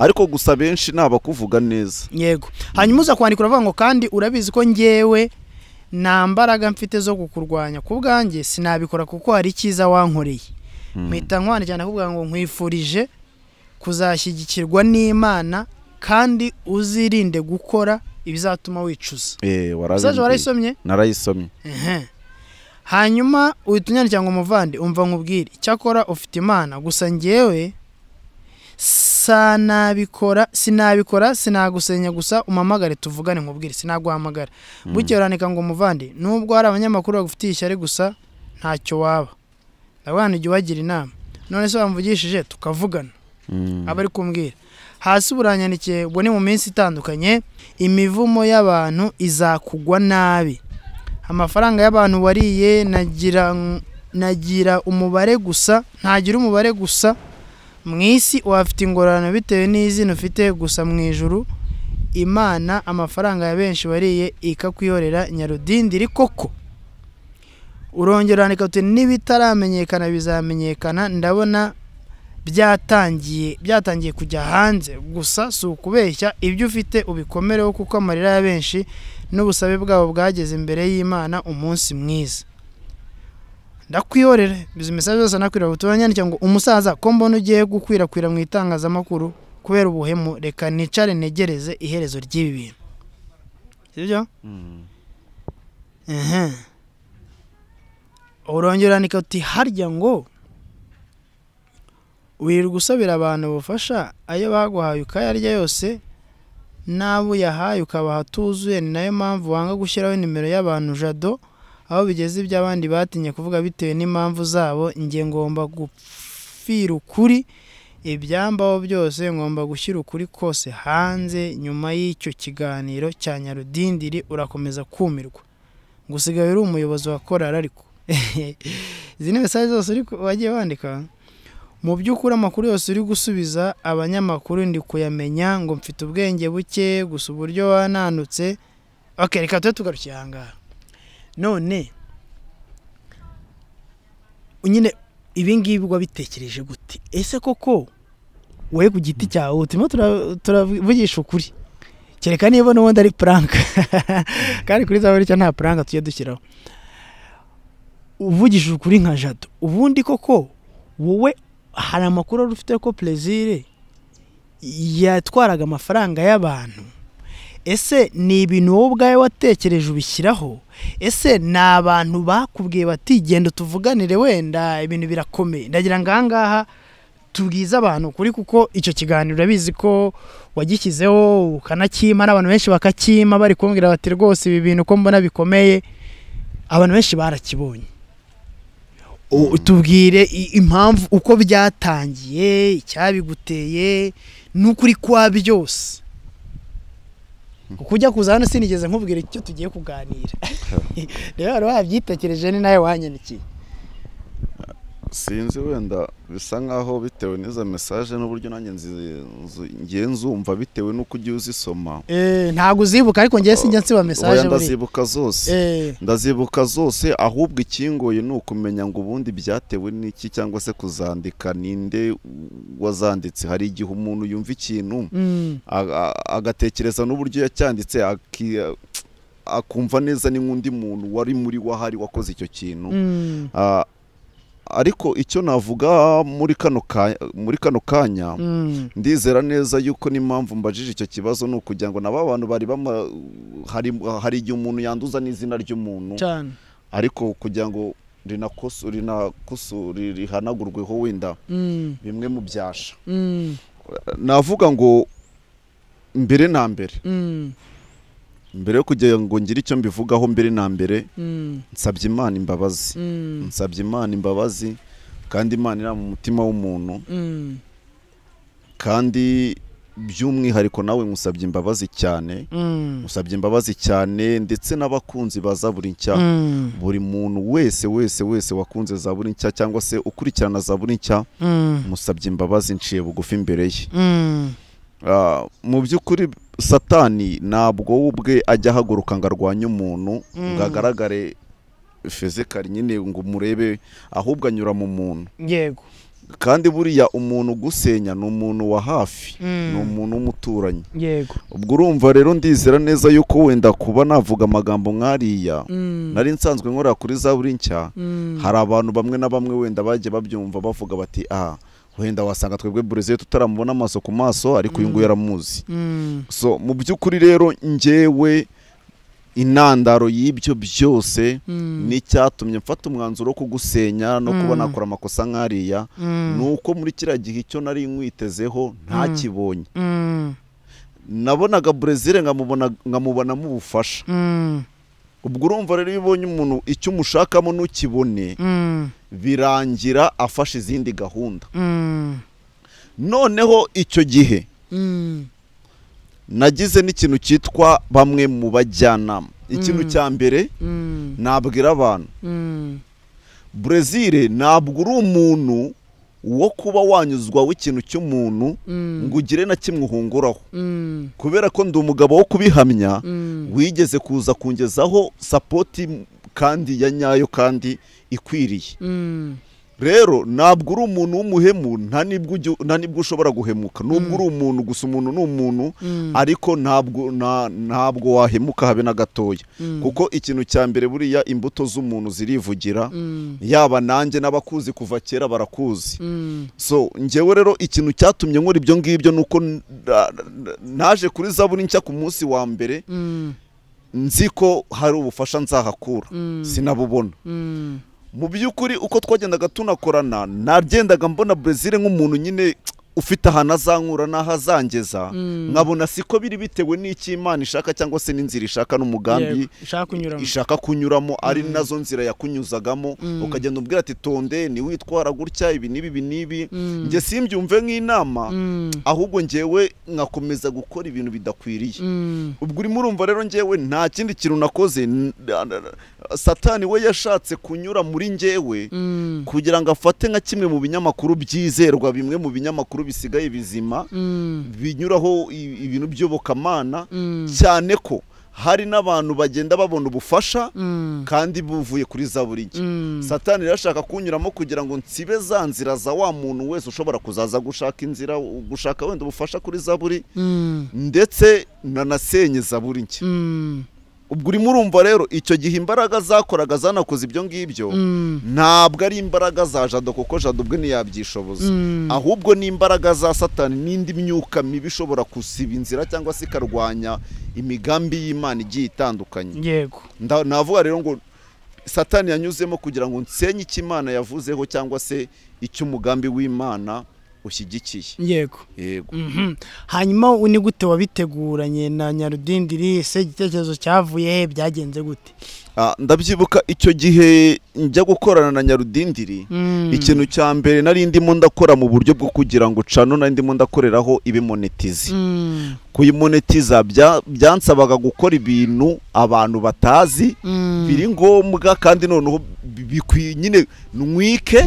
ariko gusa benshi ni abakuvuga neza yego hanyuma uza kwandika uravuga ngo kandi urabizi ko ngewe nta mbaraga mfite zo kukurwanya ku bwanjye sinabikora kuko hari icyiza wankoreye mpita nkwandikira nakubwira ngo nkwifurije kuzashyigikirwa n'imana kandi uzirinde gukora ibizatuma wicuza waraje warayisomye narayisomye hanyuma uhita unyandikira ngo umuvande umva nkubwire icyakora ufite imana gusa ngewe sanabikora sinabikora sinagusenya gusa umamagare tuvugane nkubwire sinaguhamagara bukeye urandika ngo umuvande nubwo hari abanyamakuru bagufitiye ishyari gusa ntacyo waba ndabona igihe ubagira inama none se wamvugishije tukavugana aba ari kumbwira hasi buranyandikiye ubwo ni mu minsi itandukanye imivumo y'abantu izakugwa nabi amafaranga y'abantu wariye nagira umubare gusa ntagira umubare gusa mu isi wafite ingororano bitewe n'izina ufite gusa mu ijuru imana amafaranga ya benshi wariye ikakwihorera nyarudindiri koko urongera urandika uti n'ibitaramenyekana bizamenyekana ndabona byatangiye byatangiye kujya hanze gusa si ukubeshya ibyo ufite ubikomereho kuko amarira ya benshi n'ubusabe bwabo bwageze imbere y'imana umunsi mwiza ndakwihorera izi imisazi yose nakwira ubutumwa nyandika ngo umusaza ko mbona ugiye gukwirakwira mu itangazamakuru kubera ubuhemu reka nicare ntegereze iherezo ry'ibi bintu sibyo urongera urandika uti harya ngo wirirwa usabira abantu ubufasha ayo baguhaye ukayarya yose n'abo uyahaye ukabaha atuzuye ni nayo mpamvu wanga gushyiraho nimero y'abantu jado aho bigeze iby'abandi batinye kuvuga bitewe n'impamvu zabo nge ngomba gupfira ukuri ibyambaho byose ngomba gushyira ukuri kose hanze nyuma y'icyo kiganiro cya nyarudindiri urakomeza kumirwa gusigaye uri umuyobozi wa korari ariko izi ni mesaje zose wagiye wandika mu by'ukuri amakuru yose uri gusubiza abanyamakuru ndi kuyamenya ngo mfite ubwenge buke gusa uburyo wananutse oke reka tube tugarukiye aha ngaha none nyine ibingibi wabitekereje gute ese koko wowe ku giti cyawe turimo turavugisha ukuri kereka niba n'ubundi ari puranka kandi kuri za burya nta puranka tujya dushyiraho uvugishije ukuri nka jado ubundi koko wowe hari amakuru wari ufite ko perezire yatwaraga amafaranga y'abantu ese ni ibintu wowe ubwawe watekereje ubishyiraho ese ni abantu bakubwiye bati genda tuvuganire wenda ibintu birakomeye ndagira ngo aha ngaha tubwize abantu kuri kuko icyo kiganiro urabizi ko wagishyizeho ukanakima n'abantu benshi bakakima bari kumbwira bati rwose ibi bintu uko mbona bikomeye abantu benshi barakibonye tubwire impamvu uko byatangiye icyabiguteye n'ukuri kwa byose kuko ujya kuza hano sinigeze nkubwira icyo tugiye kuganira rero wari wabyitekereje ni nawe wanyandikiye sinzi wenda bisa nk'aho bitewe n'izo mesaje n'uburyo nanjye nzi- nzi- ngiye nzumva bitewe n'uko ugiye uzisoma Eh, ntabwo uzibuka ariko ngewe sinjya nsiba Oya, mesaje buriya ndazibuka zose Eh, ndazibuka zose ahubwo ikingoye ni ukumenya ngo ubundi byatewe n'iki cyangwa se kuzandika ninde wazanditse hari igihe umuntu yumva ikintu mm, a- a- agatekereza n'uburyo yacyanditse aki- akumva neza n'undi muntu wari muri wahari wakoze icyo kintu mm, Ah, ariko icyo navuga muri kano ka- muri kano kanya mm, ndizera neza yuko n'impamvu mbajije icyo kibazo ni ukugira ngo na ba bantu bari bama hari, hari igihe umuntu yanduza n'izina ry'umuntu cyane ariko kugira ngo rinakoso rinakosore rihanagurweho wenda Mm, bimwe mu byasha mm, navuga ngo mbere na mbere mm, mbere yo kugira ngo ngire icyo mbivugaho mbere na mbere mm, nsabye imana imbabazi mm, nsabye imana imbabazi kandi imana iri mu mutima w'umuntu mm, kandi by'umwihariko nawe musabye imbabazi cyane mm, musabye imbabazi cyane ndetse n'abakunzi ba zaburi nshya mm, buri muntu wese wese wese wakunze zaburi nshya cyangwa se ukurikirana zaburi nshya mm, musabye imbabazi nciye bugufi imbere ye mm, Ah, mu by'ukuri satani ntabwo we ubwe ajya ahaguruka ngo arwanye umuntu ngo agaragare fizikari nyine ngo umurebe ahubwo anyura mu muntu yego kandi buriya umuntu ugusenya ni umuntu wa hafi Mm. ni umuntu w'umuturanyi yego ubwo urumva rero ndizera neza yuko wenda kuba navuga amagambo nk'ariya Mm, nari nsanzwe nkora kuri za buri nshya mm, hari abantu bamwe na bamwe wenda bagiye babyumva bavuga bati ah wenda wasanga twebwe bureze tutaramubona amaso ku maso ariko uyu nguyu aramuzi mm, so mu by'ukuri rero njyewe intandaro y'ibyo byose mm, n'icyatumye mfata umwanzuro wo kugusenya no kuba Mm. nakora amakosa nk'ariya mm, ni uko muri kiriya gihe icyo nari nkwitezeho ntakibonye mm, nabonaga burezile nkamubona nkamubonamo ubufasha mm, ubwo urumva rero iyo ubonye umuntu icyo umushakamo ntukibone mm, birangira afashe izindi gahunda mm, noneho icyo gihe mm, nagize n'ikintu cyitwa bamwe mu bajyanama ikintu Mm. cya mbere mm, nabwira abantu mm, burezile ntabwo uri umuntu wo kuba wanyuzwa w'ikintu cy'umuntu mm, ngo ugire na kimwe uhunguraho mm, kubera ko ndi umugabo wo kubihamya mm, wigeze kuza kungezaho sapoti kandi ya nyayo kandi ikwiriye mm, rero ntabwo uri umuntu w'umuhemu nta n'ibwo ujya- nta n'ibwo ushobora guhemuka nubwo uri umuntu gusa umuntu ni umuntu mm, ariko ntabwo nta- ntabwo wahemuka habe na gatoya Mm. kuko ikintu cya mbere buriya imbuto z'umuntu zirivugira mm, yaba nanjye n'abakuzi kuva kera barakuzi mm, so njyewe rero ikintu cyatumye nkora ibyo ngibyo ni uko n- na- na- naje kuri zaburi nshya ku munsi wa mbere mm, nzi ko hari ubufasha nzahakura Mm. sinabubona mm, mu by'ukuri uko twagendaga tunakorana nagendaga mbona burezile nk'umuntu nyine ufite ahantu azankura n'aho azangeza Mm. nkabona siko biri bitewe n'icyo imana ishaka cyangwa se n'inzira ishaka n'umugambi yego, ushaka kunyuramo ishaka kunyuramo ari nazo nzira yakunyuzagamo ukagenda ubwira ati tonde ntiwitwara gutya ibi n'ibi ibi n'ibi Mm. njye simbyumve nk'inama Mm, ahubwo njyewe nkakomeza gukora ibintu bidakwiriye mm, ubwo urimo urumva rero njyewe nta kindi kintu nakoze n- satani we yashatse kunyura muri njyewe mm, kugira ngo afate nka kimwe mu binyamakuru byizerwa bimwe mu binyamakuru bisigaye bizima mm, binyuraho i- ibintu by'iyobokamana mm, cyane ko hari n'abantu bagenda babona ubufasha mm, kandi buvuye kuri za buri gihe mm, satani rero ashaka kunyuramo kugira ngo nsibe za nzira za wa muntu wese ushobora kuzaza gushaka inzira gushaka wenda ubufasha kuri za buri mm, ndetse nanasenye za buri nshya mm, ubwo urimo urumva rero icyo gihe imbaraga zakoraga zanakoze ibyo ngibyo mm, ntabwo ari imbaraga za jado kuko jado ubwe ntiyabyishoboza Mm. ahubwo ni imbaraga za satani n'indi myuka mibi ishobora gusiba inzira cyangwa se ikarwanya imigambi y'imana igiye itandukanye yego Nda- navuga rero ngo satani yanyuzemo kugira ngo nsenye icyo imana yavuzeho cyangwa se icyo umugambi w'imana ushyigikiye yego yego Mhm. hanyuma u- ni gute wabiteguranye na nyarudindiri ese igitekerezo cyavuye he byagenze gute ndabyibuka icyo gihe njya gukorana na nyarudindiri ikintu cya mbere nari ndimo ndakora mu buryo bwo kugira ngo cano nari ndimo ndakoreraho ibe monetize kuyimonetiza byansabaga gukora ibintu abantu batazi biri ngombwa kandi noneho bikwiye nyine nwike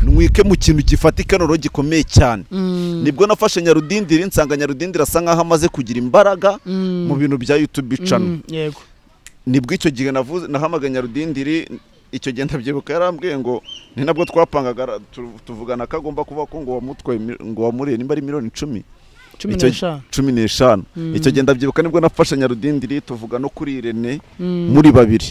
nwike mu kintu gifatika noneho gikomeye cyane nibwo nafashe nyarudindiri nsanga nyarudindiri asa nkaho amaze kugira imbaraga mu bintu bya yutube cano nibwo icyo gihe nahamagaye nyarudindiri icyo gihe ndabyibuka yarambwiye ngo ni nabwo twapangaga tuvugana ko agomba kuvuga ko ngo wamuriye nimba ari miliyoni icumi cumi n'eshanu icyo gihe ndabyibuka nibwo nafashe nyarudindiri tuvuga no kuri irene muri babiri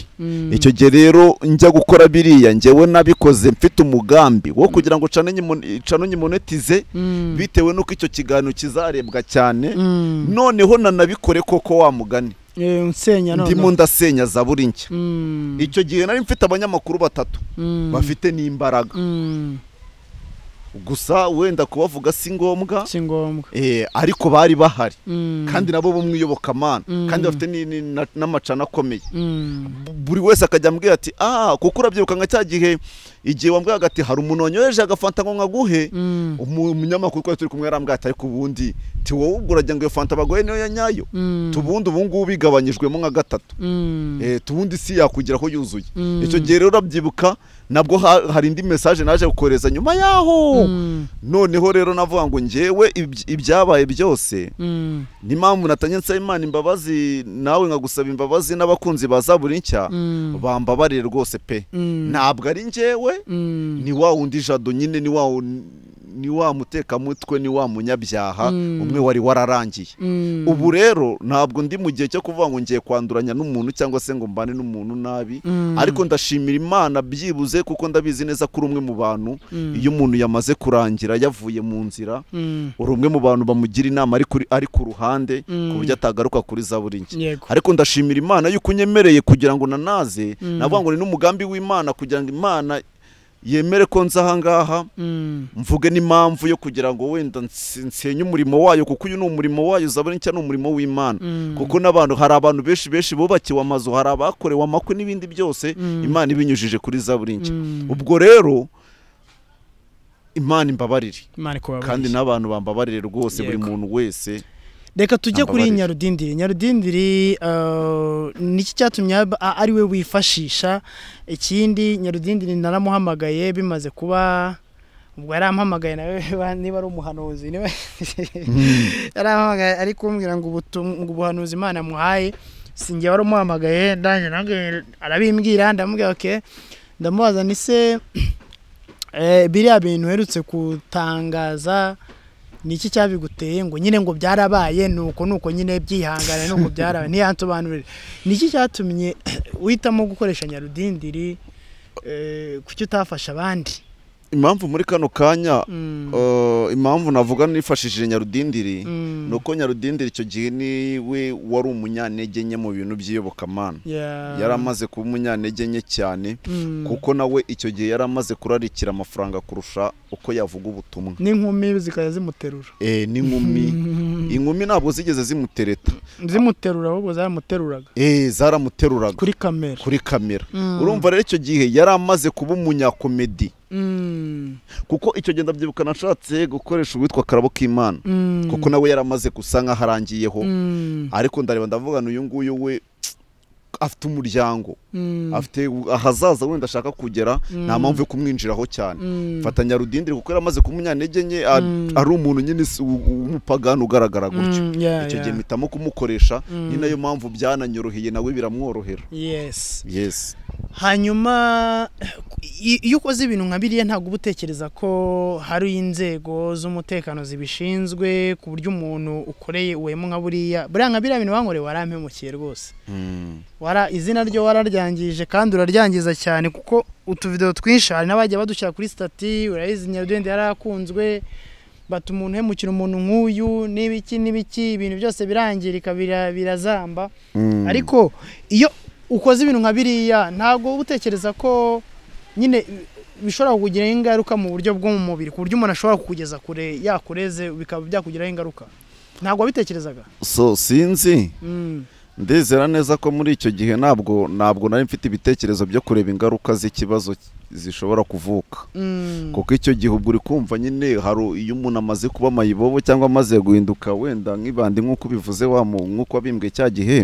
icyo gihe rero njya gukora biriya ngewe nabikoze mfite umugambi wo kugira ngo cano nyimonetize bitewe n'uko icyo kiganiro kizarebwa cyane noneho nanabikore koko wamugani ndimo ndasenya za buri nshya icyo gihe nari mfite abanyamakuru batatu bafite n'imbaraga gusa wenda kubavuga si ngombwa si ngombwa ariko bari bahari kandi nabo bo iyobokamana kandi bafite n'amacana akomeye buri wese akajya ambwira ati aha kuko urabyibuka nka cya gihe igihe wambwiraga ati hari umuntu wanyoheje agafanta ngo nkaguhe umunyamakuru twari turi kumwe yarambwira ati ariko ubundi wowe ubwo uragira ngo iyo fanta baguhe niyo ya nyayo tubundi ubu ngubu igabanyijwemo nka gatatu tubundi si yakugeraho yuzuye icyo gihe rero urabyibuka nabwo hari indi mesaje naje gukohereza nyuma yaho noneho rero navuga ngo ngewe ibyabaye byose n'impamvu natanye nsaba imana imbabazi nawe nkagusaba imbabazi n'abakunzi baza buri nshya bambabarire rwose pe ntabwo ari ngewe ni wa wundi jado nyine ni wa ni wa mutekamutwe ni wa munyabyaha umwe wari wararangiye ubu rero ntabwo ndi mu gihe cyo kuvuga ngo ngiye kwanduranya n'umuntu cyangwa se ngo mbane n'umuntu nabi ariko ndashimira imana byibuze kuko ndabizi neza ko uri umwe mu bantu iyo umuntu yamaze kurangira yavuye mu nzira uri umwe mu bantu bamugira inama ari ku ruhande ku buryo atagaruka kuri za buri nge ariko ndashimira imana yuko unyemereye kugira ngo nanaze navuga ngo ni n'umugambi w'imana kugira ngo imana yemere ko nza ahangaha mvuge n'impamvu yo kugira ngo wenda nsenye umurimo wayo kuko uyu ni umurimo wayo uzabona icyo ni umurimo w'imana kuko n'abantu hari abantu benshi benshi bubakiwe amazu hari abakorewe amakwe n'ibindi byose imana ibinyujije kuri za buri nshya ubwo rero imana imbabarire kandi n'abantu bambabarire rwose buri muntu wese reka tujye kuri nyarudindiri nyarudindiri niki cyatumye ari we wifashisha ikindi nyarudindiri naramuhamagaye bimaze kuba ubwo yarampamagaye nawe niba ari umuhanuzi yarampamagaye ari kumbwira ngo ubuhanuzi imana amuhaye sinjye wari umuhamagaye arabimbwira ndamubwira oke ndamubaza ni se biriya bintu uherutse gutangaza ni iki cyabiguteye ngo nyine ngo byarabaye nuko nuko nyine byihangana nuko byarabaye ntiyansobanurire ni iki cyatumye uhitamo gukoresha nyarudindiri kuki utafasha abandi impamvu muri kano kanya impamvu navuga nifashishije nyarudindiri ni uko nyarudindiri icyo gihe niwe wari umunyantege nke mu bintu by'iyobokamana yari amaze kuba umunyantege nke cyane kuko nawe icyo gihe yari amaze kurarikira amafaranga kurusha uko yavuga ubutumwa n'inkumi zikajya zimuterura eee n'inkumi inkumi ntabwo zigeze zimutereta zimuterura ahubwo zaramuteruraga eee zaramuteruraga kuri kamera kuri kamera urumva rero icyo gihe yari amaze kuba umunyakomedi kuko icyo gihe ndabyibuka nashatse gukoresha uwitwa karabo k'imana kuko nawe yari amaze gusa nk'aho arangiyeho ariko ndareba ndavugana uyu nguyu we afite umuryango afite ahazaza wenda ashaka kugera nta mpamvu yo kumwinjiraho cyane mfatanya rudindiri kuko yari amaze kumunyantege nke ari umuntu nyine w'umupagani ugaragara gutyo icyo gihe mpitamo kumukoresha ni nayo mpamvu byananyoroheye nawe biramworohera yesi hanyuma iyo ukoze ibintu nka biriya ntabwo uba utekereza ko hari inzego z'umutekano zibishinzwe ku buryo umuntu ukoreye uwemo nka buriya buriya nka biriya bintu bankoreye warampemukiye rwose izina ryo wararyangije kandi uraryangiza cyane kuko utuvido twinshi hari n'abajya badushyira kuri sitati urayizi nyarugenge yarakunzwe bata umuntu uhemukira umuntu nk'uyu n'ibiki n'ibiki ibintu byose birangirika birazamba ariko iyo ukoze ibintu nka biriya ntabwo uba utekereza ko nyine bishobora kukugiraho ingaruka mu buryo bwo mu mubiri ku buryo umuntu ashobora kukugeza kure yakureze bikaba byakugiraho ingaruka ntabwo wabitekerezaga so sinzi ndizera neza ko muri icyo gihe ntabwo ntabwo nari mfite ibitekerezo byo kureba ingaruka z'ikibazo zishobora kuvuka kuko icyo gihe ubwo uri kumva nyine hari iyo umuntu amaze kuba amayibobo cyangwa amaze guhinduka wenda nk'ibandi nk'uko ubivuze nk'uko wabimbwe cya gihe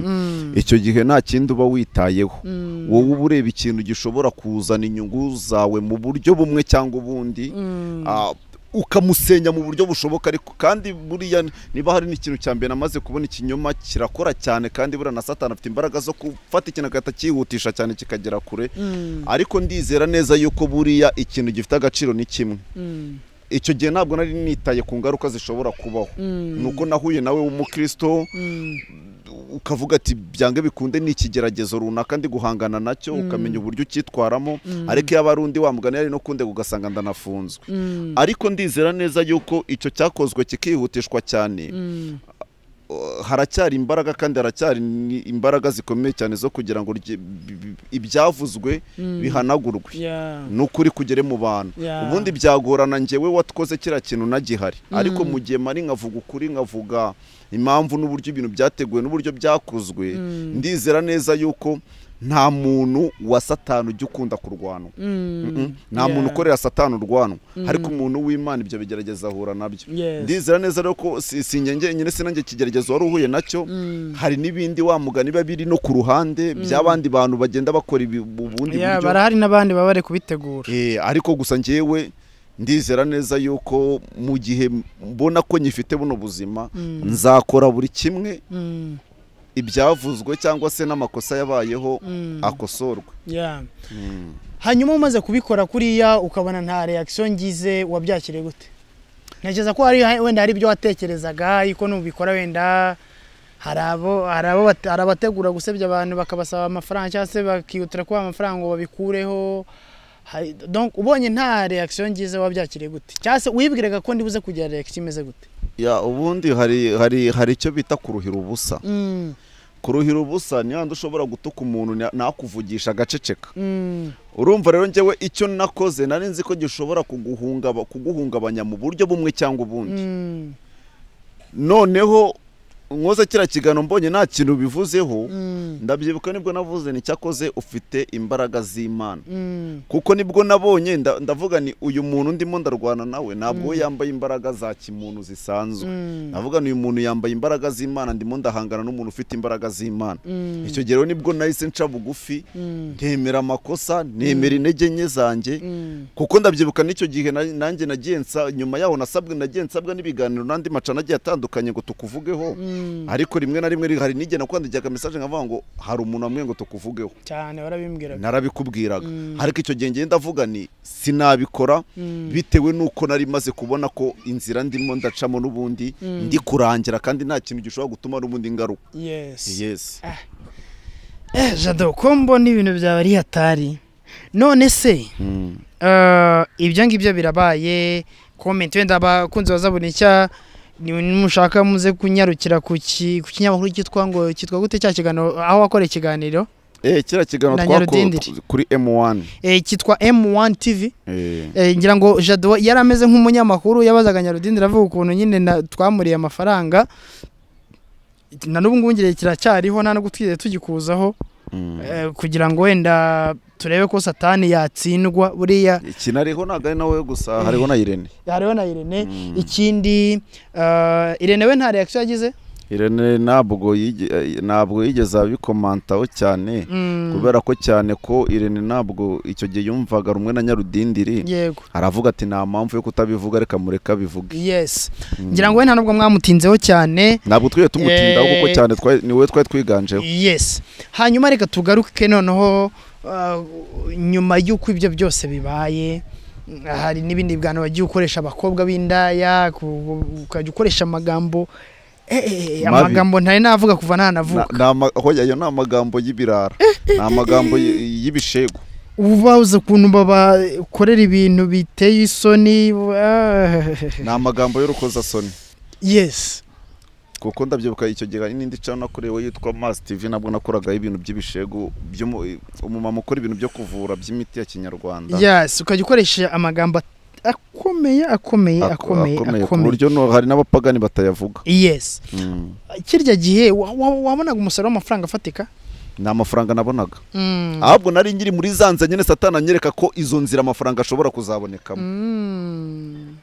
icyo gihe nta kindi uba witayeho wowe uba ureba ikintu gishobora kuzana inyungu zawe mu buryo bumwe cyangwa ubundi ah, ukamusenya mu buryo bushoboka ariko kandi buriya niba hari n'ikintu cya mbere namaze kubona ikinyoma kirakora cyane kandi buriya na satani afite imbaraga zo gufata ikintu agahita cyihutisha cyane kikagera kure ariko ndizera neza yuko buriya ikintu gifite agaciro ni kimwe icyo gihe ntabwo nari nitaye ku ngaruka zishobora kubaho ni uko nahuye nawe w'umukristo ukavuga ati byange bikunde ni ikigeragezo runaka ndi guhangana nacyo ukamenya uburyo ucyitwaramo ariko iyo aba ari undi wamugana yari no kunde ugasanga ndanafunzwe ariko ndizera neza yuko icyo cyakozwe kikihutishwa cyane uh, haracyari imbaraga kandi haracyari ni- imbaraga zikomeye cyane zo kugira ngo rye- bi- bi- ibyavuzwe bihanagurwe Yeah. ni ukuri kugere mu bantu Yeah. ubundi byagorana njyewe watwoze kiriya kintu nagihari ariko mu gihe mari nkavuga ukuri nkavuga impamvu n'uburyo ibintu byateguwe n'uburyo byakozwe ndizera neza yuko nta muntu wa satani ujya ukunda kurwanwa Mm-mm. nta Yeah. muntu ukorera satani urwanwa ariko umuntu w'imana ibyo bigerageza ahura nabyo Yes. ndizera neza rero ko si si njye nyine sinange ikigeragezo wari uhuye nacyo hari n'ibindi wa mugani biba biri no ku ruhande by'abandi bantu bagenda bakora ibi- ubundi Yeah, buryo barahari n'abandi baba bari kubitegura Eh, ariko gusa njyewe ndizera neza yuko mu gihe mbona ko nyifite buno buzima nzakora buri kimwe Mm, ibyavuzwe cyangwa se n'amakosa yabayeho mm, akosorwe yeah. hanyuma umaze kubikora kuriya ukabona nta reaction ngize wabyakiriye gute ntekereza ko hari wenda hari ibyo watekerezaga yuko nubikora wenda hari abo hari abo bate- hari abategura gusebya abantu bakabasaba amafaranga cyangwa se bakihutira kuba amafaranga ngo babikureho Hari- donc ubonye nta reaction ngize wabyakiriye gute cyangwa se wibwiraga ko ndibuze kugira reaction imeze gute ya ubundi hari hari hari icyo bita kuruhira ubusa Mm, kuruhira ubusa ni handi ushobora gutuka umuntu na- nakuvugisha agaceceka mm, urumva rero njyewe icyo nakoze nari nzi ko gishobora kuguhungaba- kuguhungabanya mu buryo bumwe cyangwa ubundi mm, noneho nkoze kiriya kiganiro mbonye nta kintu bivuzeho mm, ndabyibuka nibwo navuze ni cyakoze ufite imbaraga z'imana mm, kuko nibwo nabonye nda- ndavuga ni uyu muntu ndimo ndarwana nawe ntabwo we yambaye imbaraga za kimuntu zisanzwe Mm. navuga ni uyu muntu yambaye imbaraga z'imana ndimo ndahangana n'umuntu ufite imbaraga z'imana mm, icyo gihe rero nibwo nahise nca bugufi mm, ntemera amakosa ntemera intege nke zanjye mm, kuko ndabyibuka n'icyo gihe na- nanjye nagiye nsa nyuma yaho nasabwe nagiye nsabwa n'ibiganiro n'andi macana agiye atandukanye ngo tukuvugeho mm. ariko rimwe na rimwe hari n'igihe nakwandikiraga mesaje nkavuga ngo hari umuntu wamwe ngo tukuvugeho cyane warabimbwiraga narabikubwiraga ariko icyo gihe ngenda avuga ni sinabikora bitewe n'uko nari maze kubona ko inzira ndimo ndacamo n'ubundi ndi kurangira kandi nta kintu gishobora gutuma n'ubundi ngaruka yes yes Eh, jado ko mbona ibintu byawe ari hatari none se eh, ibyo ngibyo birabaye komenti wenda abakunzi bazabona icya nimushaka muze kunyarukira ku ki- ku kinyamakuru cyitwa ngo cyitwa gute cya kiganiro aho wakora ikiganiro eh kiriya kiganiro Na twakora Nyarudindiri. kuri M1 eh, cyitwa M1 TV eh Eh, ngira ngo jado yari ameze nk'umunyamakuru yabazaga nyarudindira avuga ukuntu nyine na- twamuriye amafaranga na n'ubu ngubu ngire kiracyariho nta nubwo twigeze tugikuzaho mm. Eh, kugira ngo wenda turebe ko satani yatsindwa buriya kinariho ntabwo ari nawe gusa hariho na Irene hariho na irene ikindi eh, irene we nta reaction yagize Irene ntabwo yige- eh, ntabwo yigeze abikomantaho cyane kubera ko cyane ko Irene ntabwo icyo gihe yumvaga rumwe na Nyarudindiri yego aravuga ati nta mpamvu yo kutabivuga reka mureka bivuge yes ngira ngo we nta nubwo mwamutinzeho cyane ntabwo twigeze tumutindaho kuko Eh. cyane twari- ni wowe twari twiganjeho yes hanyuma reka tugaruke noneho eh, nyuma y'uko ibyo byose bibaye hari n'ibindi biganiro wagiye ukoresha abakobwa b'indaya ku- ukajya ukoresha amagambo eh, eh, eh, Mabi. amagambo ntari navuga kuva Na- ntanavuka ni ama- hoya, ayo ni amagambo y'ibirara ni amagambo y- y'ibishegu uba uzi ukuntu babakorera ibintu biteye isoni ni amagambo y'urukozasoni yes kuko ndabyibuka icyo gihe hari n'indi cana nakorewe yitwa masi tivi nabwo nakoragaho ibintu by'ibishegu by'umu- umumama ukora ibintu byo kuvura by'imiti ya kinyarwanda yes ukajya ukoresha amagambo at- akomeye akomeye akomeye ku buryo no- hari n'abapagani batayavuga yes Mm. kirya gihe wa- wa- wabonaga umusaruro w'amafaranga afatika ni amafaranga nabonaga Mm. ahubwo nari nkiri muri za nzira nyine satana anyereka ko izo nzira amafaranga ashobora kuzabonekamo Mm.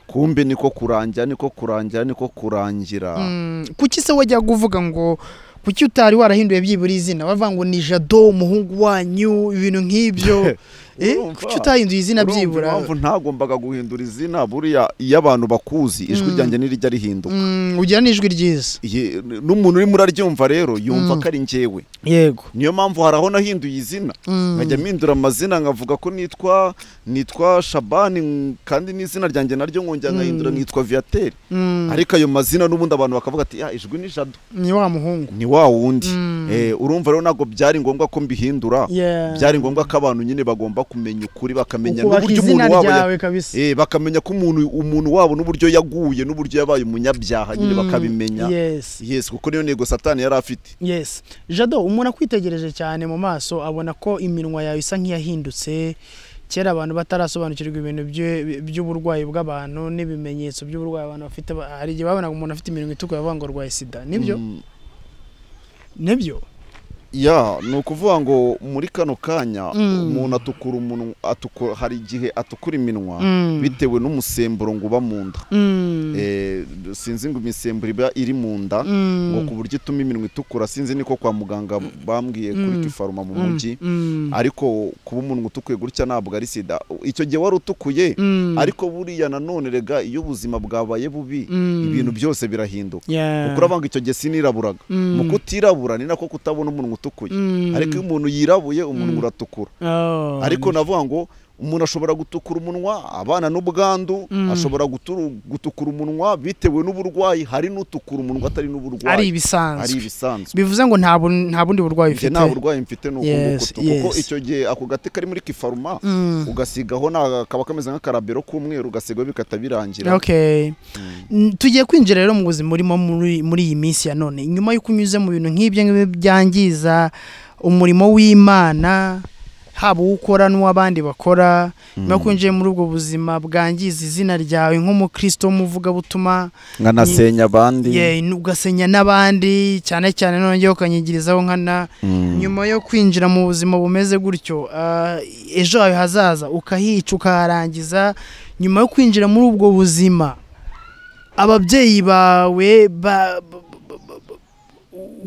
kumbe niko kurangira niko kurangira niko kurangira Mm. kuki se wajyaga uvuga ngo kuki utari warahinduye byibura izina bavuga ngo ni jado umuhungu wanyu ibintu nk'ibyo Eh, Urumva? kuki utahinduye izina Urumva byibura impamvu ntagombaga guhindura izina buriya iyo abantu bakuzi ijwi Mm. ryanjye nirijya rihinduka Mm, ugira n'ijwi ryiza Ye- n'umuntu urimo uraryumva rero yumva Mm. ko ari njyewe yego niyo mpamvu hari aho nahinduye izina Mm. nkajya mpindura amazina nkavuga ko nitwa nitwa shabani mm, kandi n'izina ryanjye naryo nkongera nkahindura Mm. nkitwa viateri Mm. ariko ayo mazina n'ubundi abantu bakavuga ati "Ah, ijwi ni jado ni wa muhungu ni wa wundi Mm. Eh, urumva rero ntabwo byari ngombwa ko mbihindura Yeah. byari ngombwa ko abantu nyine bagomba kumenya ukuri bakamenya ukubaka n'uburyo izina umuntu wabo ya- ryawe kabisa Eh, bakamenya ko umuntu umuntu wabo n'uburyo yaguye n'uburyo yabaye umunyabyaha nyine Mm, bakabimenya yes yes kuko niyo ntego satani yari afite yes jado umuntu akwitegereje cyane mu maso abona ko iminwa yawe isa nk'iyahindutse kera abantu batarasobanukirwa ibintu bye- by'uburwayi bw'abantu n'ibimenyetso by'uburwayi abantu bafite Ba- hari igihe babonaga umuntu afite iminwa itukura bavuga ngo arwaye sida nibyo Mm, nibyo ya ni ukuvuga ngo muri kano kanya Mm. umuntu atukura umunwa atukura hari igihe atukura iminwa Mm. bitewe n'umusemburo ngo uba mu nda Mm. Eh, sinzi ngo imisemburo iba iri mu nda Mm. ngo ku buryo ituma iminwa itukura sinzi niko kwa muganga bambwiye kuri Mm. kifaruma mu Mm. mujyi Mm. ariko kuba umuntu utukuye gutya ntabwo ari sida icyo gihe wari utukuye Mm. ariko buriya nanone rega iyo ubuzima bwabaye bubi Mm. ibintu byose birahinduka Yeah. kuko urabanga icyo gihe siniraburaga Mm. mu kutirabura ni nako kutabona umuntu utukuye Mm. ariko iyo umuntu yirabuye umuntu uratukura Oh, ariko navuga ngo umuntu ashobora gutukura umunwa abana n'ubwandu Mm. ashobora guturu- gutukura umunwa bitewe n'uburwayi hari n'utukura umunwa atari ari n'uburwayi ari ibisanzwe ibisanzwe bivuze ngo nta bu- nta bundi burwayi Njye ufite nta burwayi mfite ni uko Yes, nguko tu- kuko yes. icyo gihe ako gati kari muri kifaruma Mm. ugasigaho na- kaba kameze nk'akarabero k'umweru ugasigaho bikata birangira okay Mm, tugiye kwinjira rero mu buzima urimo muri muri iyi minsi ya none nyuma y'uko unyuze mu bintu nk'ibyo ngibyo byangiza umurimo w'imana haba uwo ukora n'uw'abandi bakora nyuma y'uko winjiye muri ubwo buzima bwangiza izina ryawe nk'umukristo w'umuvugabutumwa nkanasenya abandi ye ugasenya n'abandi cyane cyane nongeye ukanyigirizaho nkana nyuma yo kwinjira mu buzima bumeze gutyo ah, ejo hawe hazaza ukahica ukaharangiza nyuma yo kwinjira muri ubwo buzima ababyeyi bawe ba- ba- ba- ba- ba-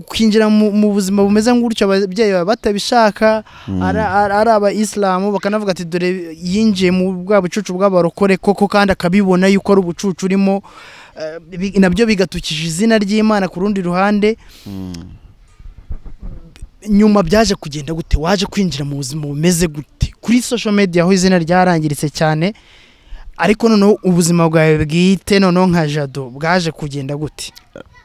kwinjira mu mu buzima bumeze gutyo ababyeyi bawe batabishaka ari ari aba isilamu bakanavuga ati dore yinjiye mu bwa bucucu bw'abarokore koko kandi akabibona yuko ari ubucucu urimo eh, bi- nabyo bigatukije izina ry'imana ku rundi ruhande nyuma byaje kugenda gute waje kwinjira mu buzima bumeze gute kuri social media aho izina ryarangiritse cyane ariko noneho ubuzima bwawe bwite noneho nka jado bwaje kugenda gute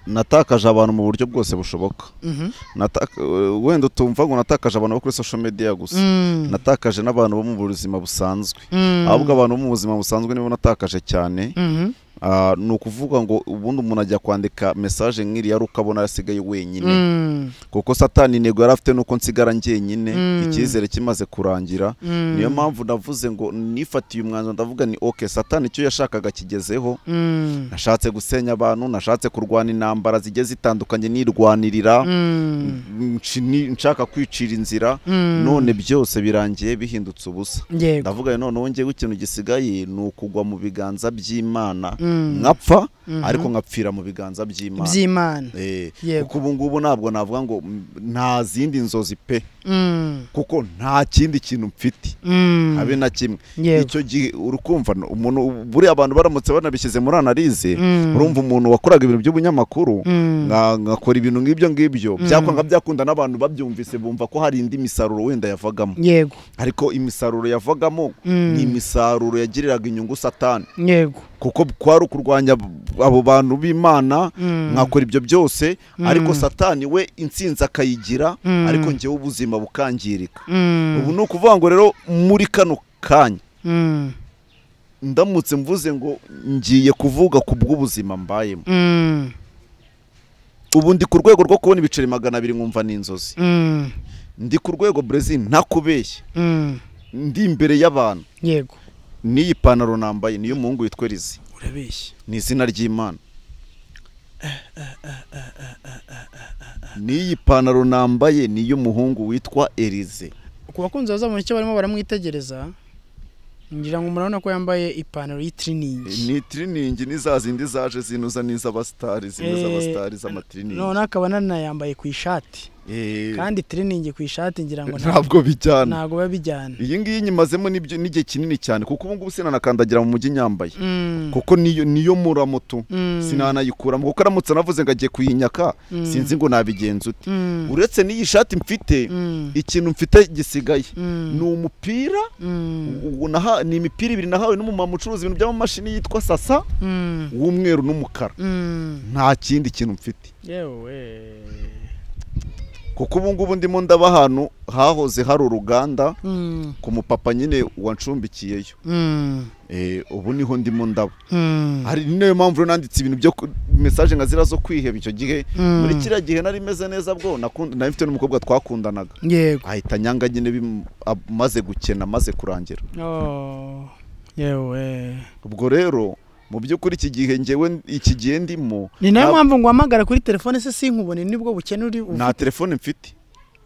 natakaje abantu mu buryo bwose bushoboka Mhm. Nataka- eh, wenda utumva ngo natakaje abantu bo kuri social media gusa Mm. natakaje n'abantu bo mu buzima busanzwe Mm. ahubwo abantu bo mu buzima busanzwe nibo natakaje cyane Mhm. Ah, ni ukuvuga ngo ubundi umuntu ajya kwandika mesaje nk'iriya ari ukabona asigaye wenyine Mm. kuko satani intego yari afite nuko nsigara njyenyine Mm. icyizere kimaze kurangira Mm. niyo mpamvu ndavuze ngo nifatiye umwanzuro ndavuga ni oke satani icyo yashakaga kigezeho Mm. nashatse gusenya abantu nashatse kurwana intambara zigiye zitandukanye nirwanirira Mm. nci- ni- nshaka kwicira inzira Mm. none byose birangiye bihindutse ubusa yego ndavuga none noneho ngewe ikintu gisigaye ni ukugwa mu biganza by'imana Mm. nkapfa Mhm. ariko nkapfira mu biganza by'imana by'imana Eh, Yego. kuko ubu ngubu ntabwo navuga ngo mm, nta zindi nzozi pe Mm. kuko nta kindi kintu mfite Mm. habe na kimwe Yego. icyo gihe urukumva no- umuntu buriya abantu baramutse banabishyize muri analize Mm. urumva umuntu wakoraga ibintu by'ubunyamakuru Mm. nka- ngakora ibintu nk'ibyo ngibyo byakwanga byakunda n'abantu babyumvise bumva ko hari indi misaruro wenda yavagamo yego ariko imisaruro yavagamo Mm. ni imisaruro yagiriraga inyungu satani yego kuko kwari ukurwanya abo bantu b'imana Mm. nkakora ibyo byose ariko satani we intsinzi akayigira Mm. ariko njyewe ubuzima bukangirika Mm. ubu ni ukuvuga ngo rero muri kano kanya Mm. ndamutse mvuze ngo ngiye kuvuga ku bw'ubuzima mbayemo Mm. ubu ndi ku rwego rwo kubona ibiceri magana abiri nkumva ni inzozi Mm. ndi ku rwego Brezil ntakubeshye Mm. ndi imbere y'abantu yego n'iyi pantaro nambaye niyo umuhungu witwa rizi urabeshya ni izina ry'imana n'iyi pantaro nambaye niyo umuhungu witwa erize ku bakunzi bazamura icyo barimo baramwitegereza ngira ngo murabona ko yambaye ipantaro y'itiriningi ni tiriningi ni za zindi zaje zinuza n'iz'abasitari zimwe Eh, z'abasitari z'amatiriningi none akaba nanayambaye ku ishati kandi tiriningi ku ishati ngira ngo nta- ntabwo bijyana ntabwo biba bijyana iyi ngiyi nyimazemo n'ibyo- n'igihe kinini cyane kuko ubu ngubu sinanakandagira mu mujyi nyambaye Mm, kuko niyo niyo muramutu mm, sinanayikuramo kuko aramutse anavuze ngo agiye kuyinyaka Mm. sinzi ngo nabigenza ute mm, uretse n'iyi shati mfite mm, ikintu mfite gisigaye mm, ni umupira mm, ubu naha- ni imipira ibiri nahawe n'umumama ucuruza ibintu by'amamashini yitwa sasa mm, w'umweru n'umukara mm. nta kindi kintu mfite yewe kuko ubu ngubu ndimo ndaba ahantu hahoze hari uruganda Mm, ku mupapa nyine wancumbikiyeyo mm, Eh, ubu niho ndimo ndaba mm, hari ni nayo mpamvu rero nanditse ibintu byo ku- mesaje nka ziriya zo kwiheba icyo gihe Mm. muri kiriya gihe nari meze neza bwo nakunda- nari mfite n'umukobwa twakundanaga yego ahita nyanga nyine bim- amaze gukena amaze kurangira Oh, yewe ubwo rero mu by'ukuri iki gihe ngewe iki gihe ndimo ni nayo nta- mpamvu ngo hamagara kuri telefone se sinkubone nibwo bukene uri ufite. nta telefone mfite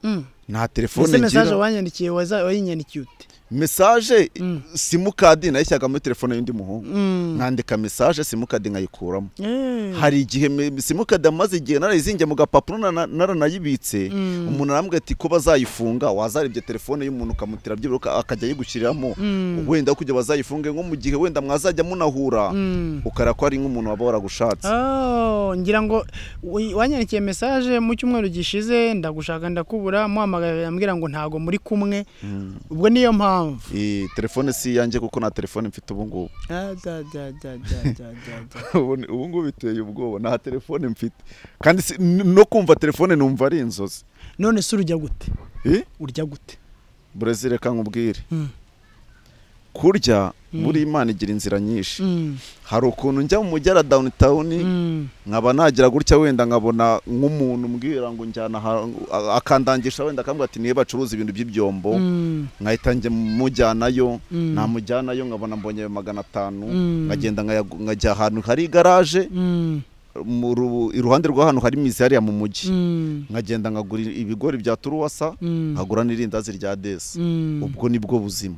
Mm. nta ese telefone mesaje ngira wanyandikiye waza- wayinyandikiye ute mesaje Mm. simukadi nayishyiraga muri telefone y'undi muhungu Mm. nkandika mesaje simukadi nkayikuramo Eh. hari igihe me- simukadi amaze igihe narayizingiye mu gapapuro nana- naranayibitse Mm. umuntu arambwira ati ko bazayifunga wazarebye telefone y'umuntu ukamutira byibura akajya ayigushyiriramo Mm. wenda aho kugira bazayifunge nko mu gihe wenda mwazajya munahura Mm. ukara ko ari nk'umuntu waba waragushatse Oh, ngira ngo wi- wanyandikiye mesaje mu cyumweru gishize ndagushaka ndakubura muhamagara ambwira ngo ntago muri kumwe Mm. ubwo niyo mpamvu Iyi telefone si iyanjye kuko nta telefone mfite ubu ngubu Ah, da, da, da, da, da, da, da. ubu ni- ubu ngubu biteye ubwoba nta telefone mfite kandi si- n- no kumva telefone numva ari inzozi none se urujya gute Eh? urya gute burezi reka nkubwire Mm. kurya buri imana igira inzira nyinshi Mm. hari ukuntu njya mu mujyi ara downtown Mm. nkaba nagira gutya wenda nkabona nk'umuntu umbwira ngo njyana aha- a- akandangisha wenda akambwira ati niyo bacuruza ibintu by'ibyombo Mm. nkahita njya mujyanayo Mm. namujyanayo nkabona mbonye ayo magana atanu Mm. nkagenda nkayagu- nkajya ahantu hari igaraje Mm. mu ru- iruhande rw'ahantu hari imizi hariya mu mujyi Mm. nkagenda nkagura ibigori bya turuwasa Mm. nkagura n'irindazi rya desi Mm. ubwo ni bwo buzima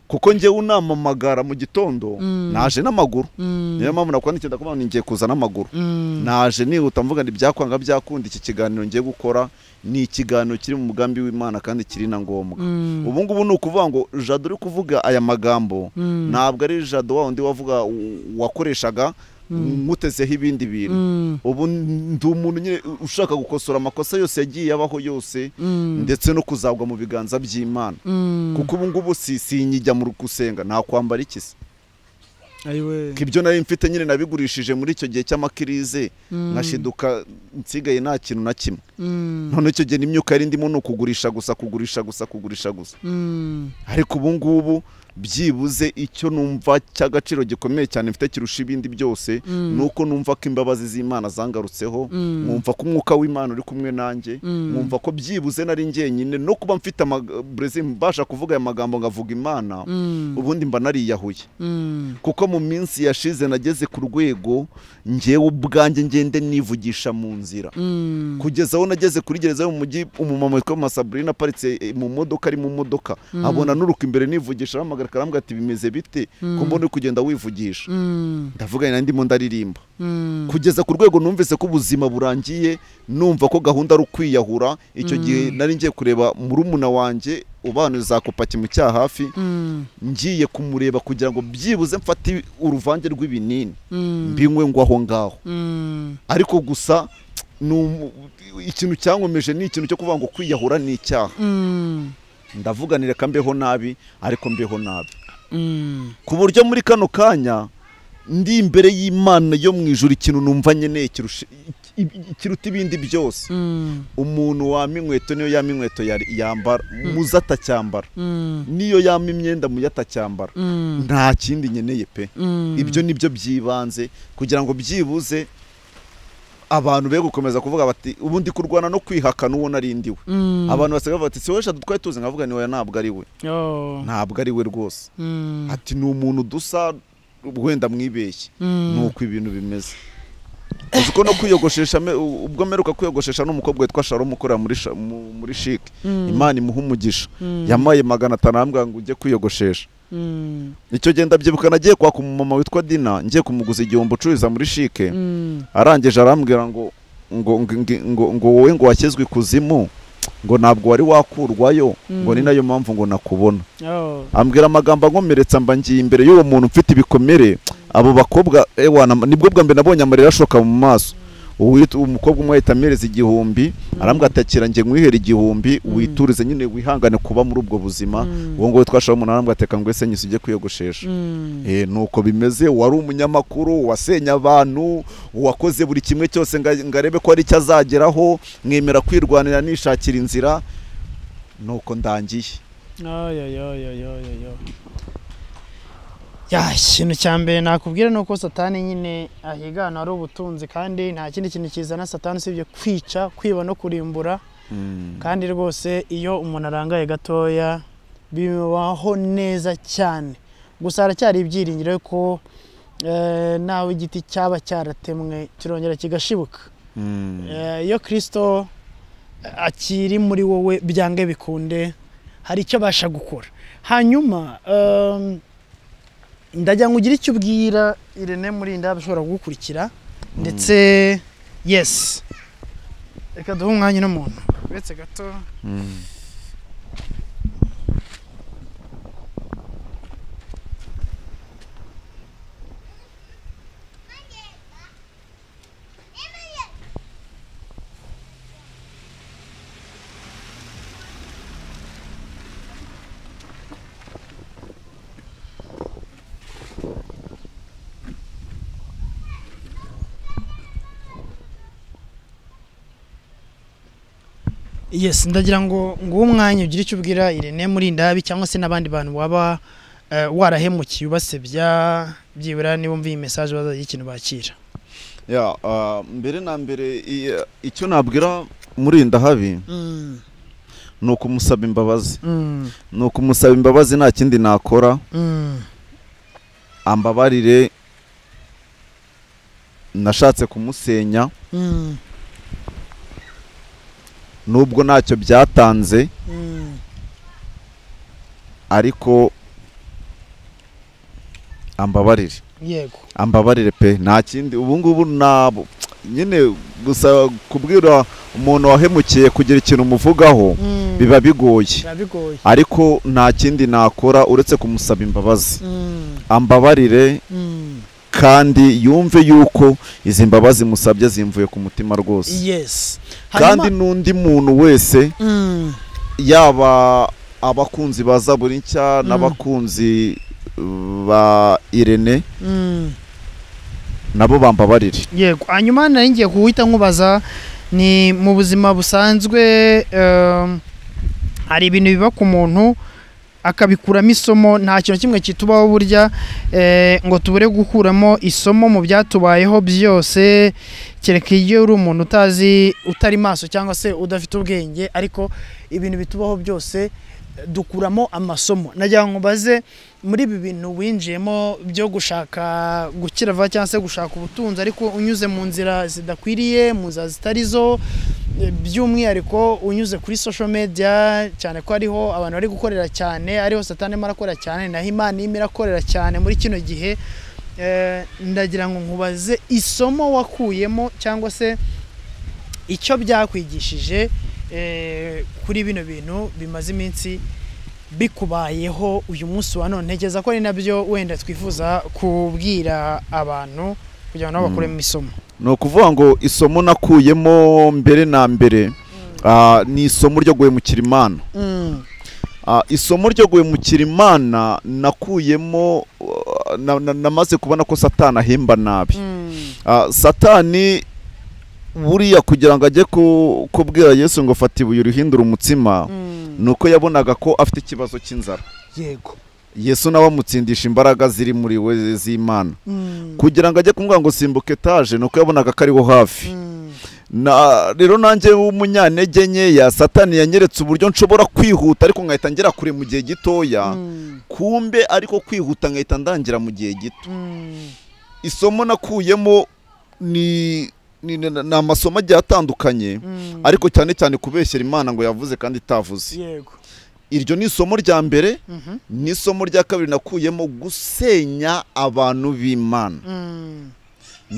kuko njyewe unamamagara mu gitondo Mm. naje n'amaguru Mm. niyo mpamvu nakwandikiye ndakubwira ngo ngiye kuza n'amaguru Mm. naje nihuta mvuga ngo ibyakwanga byakunda iki kiganiro ngiye gukora ni ikiganiro kiri mu mugambi w'imana kandi kiri na ngombwa Mm. ubu ngubu ni ukuvuga ngo jado uri kuvuga aya magambo Mm. ntabwo ari jado wa wundi wavuga wakoreshaga mutezeho ibindi bintu Mm. ubu ndi umuntu nyine ushaka gukosora amakosa yose yagiye abaho yose Mm. ndetse no kuzagwa mu biganza by'imana Mm. kuko ubu ngubu si sinyijya mu gusenga nta kwambara iki se ayiwe ko ibyo nari mfite nyine nabigurishije muri icyo gihe cy'amakirize nkashiduka nsigaye nta kintu na kimwe Mm. none icyo gihe n'imyuka yari ndimo ni ukugurisha gusa kugurisha gusa kugurisha gusa Mm. ariko ubu ngubu byibuze icyo numva cy'agaciro gikomeye cyane mfite kirusha ibindi byose Mm. ni uko numva ko imbabazi z'imana zangarutseho Mm. nkumva ko umwuka w'imana uri kumwe nanjye Mm. nkumva ko byibuze nari njyenyine no kuba mfite amaga- Brezil mbasha kuvuga aya magambo ngavuga imana Mm. ubundi mba nariyahuye Mm. kuko mu minsi yashize nageze ku rwego ngewe ubwanjye ngende nivugisha mu nzira Mm. kugeza aho nageze kuri gereza yo mu mujyi umumama witwa masaburina aparitse eh, mu modoka ari mu modoka abona nuruka imbere nivugisha arahamagara karambwa ati bimeze bite ko mbona uri kugenda wivugisha Mm. ndavuga nari ndimo ndaririmba Mm. kugeza ku rwego numvise ko ubuzima burangiye numva ko gahunda ari ukwiyahura icyo gihe nari ngiye kureba murumuna wanjye ubana za kopaki mu cyahafi Mm. ngiye kumureba kugira ngo byibuze mfate uruvange rw'ibinini Mm. mbinywe ngo aho ngaho Mm. ariko gusa ni umu- ikintu cyankomeje ni ikintu cyo kuvuga ngo kwiyahura ni icyaha Mm. ndavuganira reka mbeho nabi ariko mbeho nabi Mm. ku buryo muri kano kanya ndi imbere y'imana yo mu ijuru ikintu numva nkeneye kirusha- i- i- kiruta ibindi byose Mm. umuntu wama inkweto niyo yama inkweto yari- yambara muze atacyambara Mm. niyo yama imyenda muyo atacyambara Mm. nta kindi nkeneye pe Mm. ibyo ni byo by'ibanze kugira ngo byibuze abantu be gukomeza kuvuga bati ubundi kurwana no kwihakana uwo narindiwe abantu basigaye bavuga bati si wowe eshatu twari tuzi nkavuga ni wowe ntabwo ari we ntabwo ari we rwose ati ni umuntu dusa wenda mwibeshye ni uko ibintu bimeze uzi ko no kwiyogoshesha ubwo mperuka kwiyogoshesha n'umukobwa witwa sharon ukorera muri shike imana imuha umugisha yamaye magana atanu arambwira ngo ujye kwiyogoshesha icyo genda byibuka nagiye kwaka umumama witwa dina ngiye kumuguza igihombo ucururiza muri shike arangije arambwira ngo ngo wowe ngo washyizwe ikuzimu ngo ntabwo wari wakurwayo ngo ni nayo mpamvu ngo nakubona ambwira amagambo ankomeretsa mba ngiye imbere y'uwo muntu ufite ibikomere abo bakobwa nibwo bwa mbere nabonye amarira ashoka mu maso umukobwa umwe ahita amereza igihumbi arambwira atakira nge nkwihere igihumbi witurize nyine wihangane kuba muri ubwo buzima uwo nguwo twashobora umuntu arambwira ateka ngo ese nyise ujye kwiyogoshesha ni uko bimeze wari umunyamakuru uwasenye abantu uwakoze buri kimwe cyose ngo arebe ko hari icyo azageraho mwemera kwirwanira nishakira inzira ni uko ndangiye ya ikintu cya mbere nakubwira ni uko satani nyine ahigana ari ubutunzi kandi nta kindi kintu kizana satani usibye kwica kwiba no kurimbura kandi rwose iyo umuntu arangaye gatoya bibaho neza cyane gusa haracyari ibyiringiro ko nawe igiti cyaba cyaratemwe kirongera kigashibuka iyo kirisito akiri muri wowe byange bikunde hari icyo abasha gukora hanyuma ndajya ngo ugire icyo ubwira irene murinda bashobora kugukurikira ndetse yesi reka duhe umwanya n'umuntu uretse gato yes ndagira ngo nguwo umwanya ugire icyo ubwira irene muri ndabi cyangwa se n'abandi bantu waba warahemukiye ubasebya byibura niba umviye mesaje bazagira ikintu bakira mbere na mbere icyo nabwira muri ndahabi ni ukumusaba imbabazi ni ukumusaba imbabazi nta kindi nakora ambabarire nashatse kumusenya nubwo ntacyo byatanze ariko ambabarire yego ambabarire pe nta kindi ubu ngubu ntabwo nyine gusa kubwira umuntu wahemukiye kugira ikintu umuvugaho biba bigoye ariko nta kindi nakora uretse kumusaba imbabazi ambabarire kandi yumve yuko izi mbabazi musabye zimvuye ku mutima rwose kandi n'undi muntu wese yaba abakunzi ba zaburi nshya n'abakunzi ba irene nabo bambabarire yego hanyuma ngiye kuwita nkubaza ni mu buzima busanzwe hari ibintu biba ku muntu akabikuramo isomo nta kintu kimwe kitubaho burya ngo tubure gukuramo isomo mu byatubayeho byose kereka iyo uri umuntu utazi utari maso cyangwa se udafite ubwenge ariko ibintu bitubaho byose dukuramo amasomo nagira ngo mbaze muri ibi bintu winjiyemo byo gushaka gukira vuba cyangwa se gushaka ubutunzi ariko unyuze mu nzira zidakwiriye mu nzira zitari zo by'umwihariko unyuze kuri social media cyane ko ariho abantu bari gukorera cyane ariho satani marakorera cyane naho imana irimo irakorera cyane muri kino gihe ndagira ngo nkubaze isomo wakuyemo cyangwa se icyo byakwigishije kuri bino bintu bimaze iminsi bikubayeho uyu munsi wa none ntekereza ko ari nabyo wenda twifuza kubwira abantu kugira ngo nabo bakuremo isomo ni ukuvuga ngo isomo nakuyemo mbere na mbere ni isomo ryo guhemukira imana isomo ryo guhemukira imana nakuyemo namaze kubona ko satani ahemba nabi satani buriya kugira ngo ajye kubwira yesu ngo fata ibuye urihindure umutsima ni uko yabonaga ko afite ikibazo cy'inzara yego yesu nawe amutsindisha imbaraga ziri muri we z'imana kugira ngo ajye kumubwira ngo simbuke etaje ni uko yabonaga ko ariho hafi na rero nanjye w'umunyantege nkeya satani yanyeretse uburyo nshobora kwihuta ariko nkahita ngera kure mu gihe gitoya kumbe ariko kwihuta nkahita ndangira mu gihe gito isomo nakuyemo ni ni ni- ni amasomo agiye atandukanye ariko cyane cyane kubeshyera imana ngo yavuze kandi itavuze yego iryo ni isomo rya mbere n'isomo rya kabiri nakuyemo gusenya abantu b'imana Mm.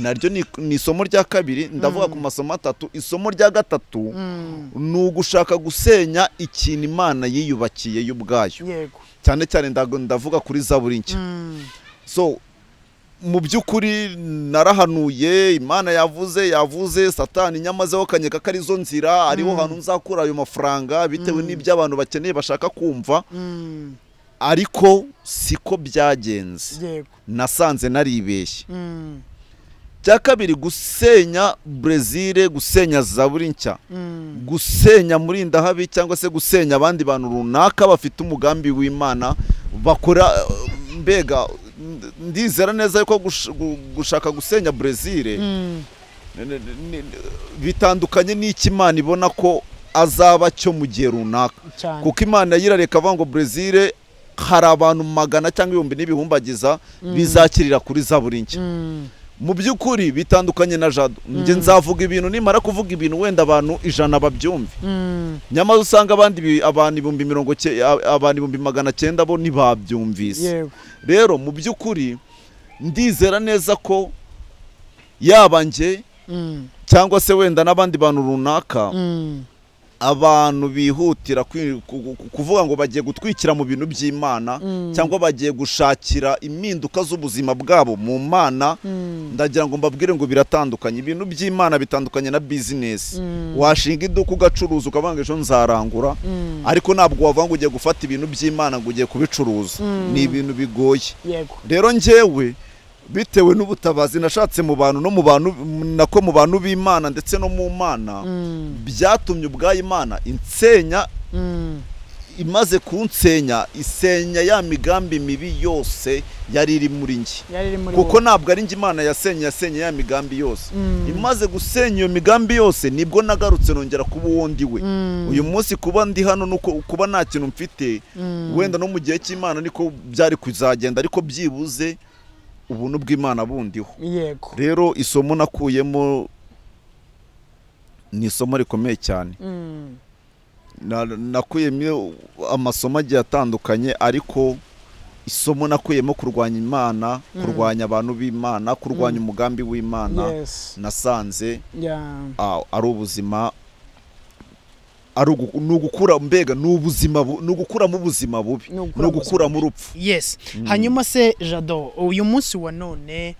naryo ni ni isomo rya kabiri ndavuga ku masomo atatu isomo rya gatatu Mm. ni ugushaka gusenya ikintu imana yiyubakiye y'ubwayo yego cyane cyane ndago- ndavuga kuri zaburi nshya Mm. so mu by'ukuri narahanuye imana yavuze yavuze satani nyamazeho kanyeka ko arizo nzira ariho hantu nzakura ayo mafaranga bitewe n'ibyo abantu bakeneye bashaka kumva Mm. ariko siko byagenze yego nasanze naribeshye Mm. cya kabiri gusenya brezil gusenya zaburi nshya Mm. gusenya muri ndahabi cyangwa se gusenya abandi bantu runaka bafite umugambi w'imana bakora eh, mbega nd- ndizera neza yuko gush- gu- gushaka gusenya brezil Mm. bitandukanye n'icyo imana ibona ko azaba cyo mu gihe runaka cyane kuko imana yirareka avuga ngo brezil hari abantu magana cyangwa ibihumbi n'ibihumbagiza bizakirira kuri zaburi nshya Mm. mu by'ukuri bitandukanye na jado njye nzavuga ibintu nimara kuvuga ibintu wenda abantu ijana babyumve Mm. nyamara usanga abandi bi- abantu ibihumbi mirongo cye- a- abantu ibihumbi magana cyenda bo ntibabyumvise yego rero mu by'ukuri ndizera neza ko yaba njye Mm. cyangwa se wenda n'abandi bantu runaka Mm. abantu bihutira kwi- ku- ku- kuvuga ngo bagiye gutwikira mu bintu by'imana Mm. cyangwa bagiye gushakira impinduka z'ubuzima bwabo mu mana Mm. ndagira ngo mbabwire ngo biratandukanye ibintu by'imana bitandukanye na bizinesi Mm. washinga iduka ugacuruza ukavuga ngo ejo nzarangura Mm. ariko ntabwo wavuga ngo ugiye gufata ibintu by'imana ngo ugiye kubicuruza Mm. ni ibintu bigoye yego rero njyewe bitewe n'ubutabazi nashatse mu bantu no mu bantu nako mu bantu b'imana ndetse no mu mana Mm. byatumye ubwayo imana insenya Mm. imaze kunsenya isenya ya migambi mibi yose yari iri muri njye yari iri muri kuko wowe. ntabwo ari njye imana yasenye yasenye ya migambi yose Mm. imaze gusenya iyo migambi yose nibwo nagarutse nongera kuba uwo ndi we Mm. uyu munsi kuba ndi hano ni uko- kuba nta kintu mfite Mm. wenda no mu gihe cy'imana niko byari kuzagenda ariko byibuze ubuntu bw'imana bundiho yego rero isomo nakuyemo ni isomo rikomeye cyane Mm. Na- nakuyemo amasomo agiye atandukanye ariko isomo nakuyemo kurwanya imana kurwanya abantu b'imana kurwanya umugambi w'imana yes nasanze yeah a- ari ubuzima ari ugu- ni ugukura mbega ni ubuzima bu- ni ugukuramo ubuzima bubi Ni ugukura ni ugukuramo urupfu yes hanyuma se jado uyu munsi wa none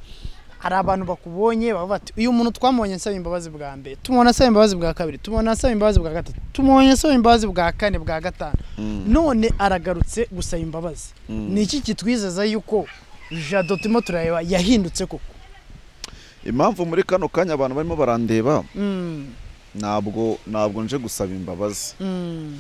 hari abantu bakubonye bavuga bati uyu muntu twamubonye asaba imbabazi bwa mbere tumubona asaba imbabazi bwa kabiri tumubona asaba imbabazi bwa gatatu tumubonye asaba imbabazi bwa kane bwa gatanu none aragarutse gusaba imbabazi ni iki kitwizeza yuko jado turimo turareba yahindutse koko impamvu muri kano kanya abantu barimo barandeba Mm, ntabwo ntabwo nje gusaba imbabazi mm,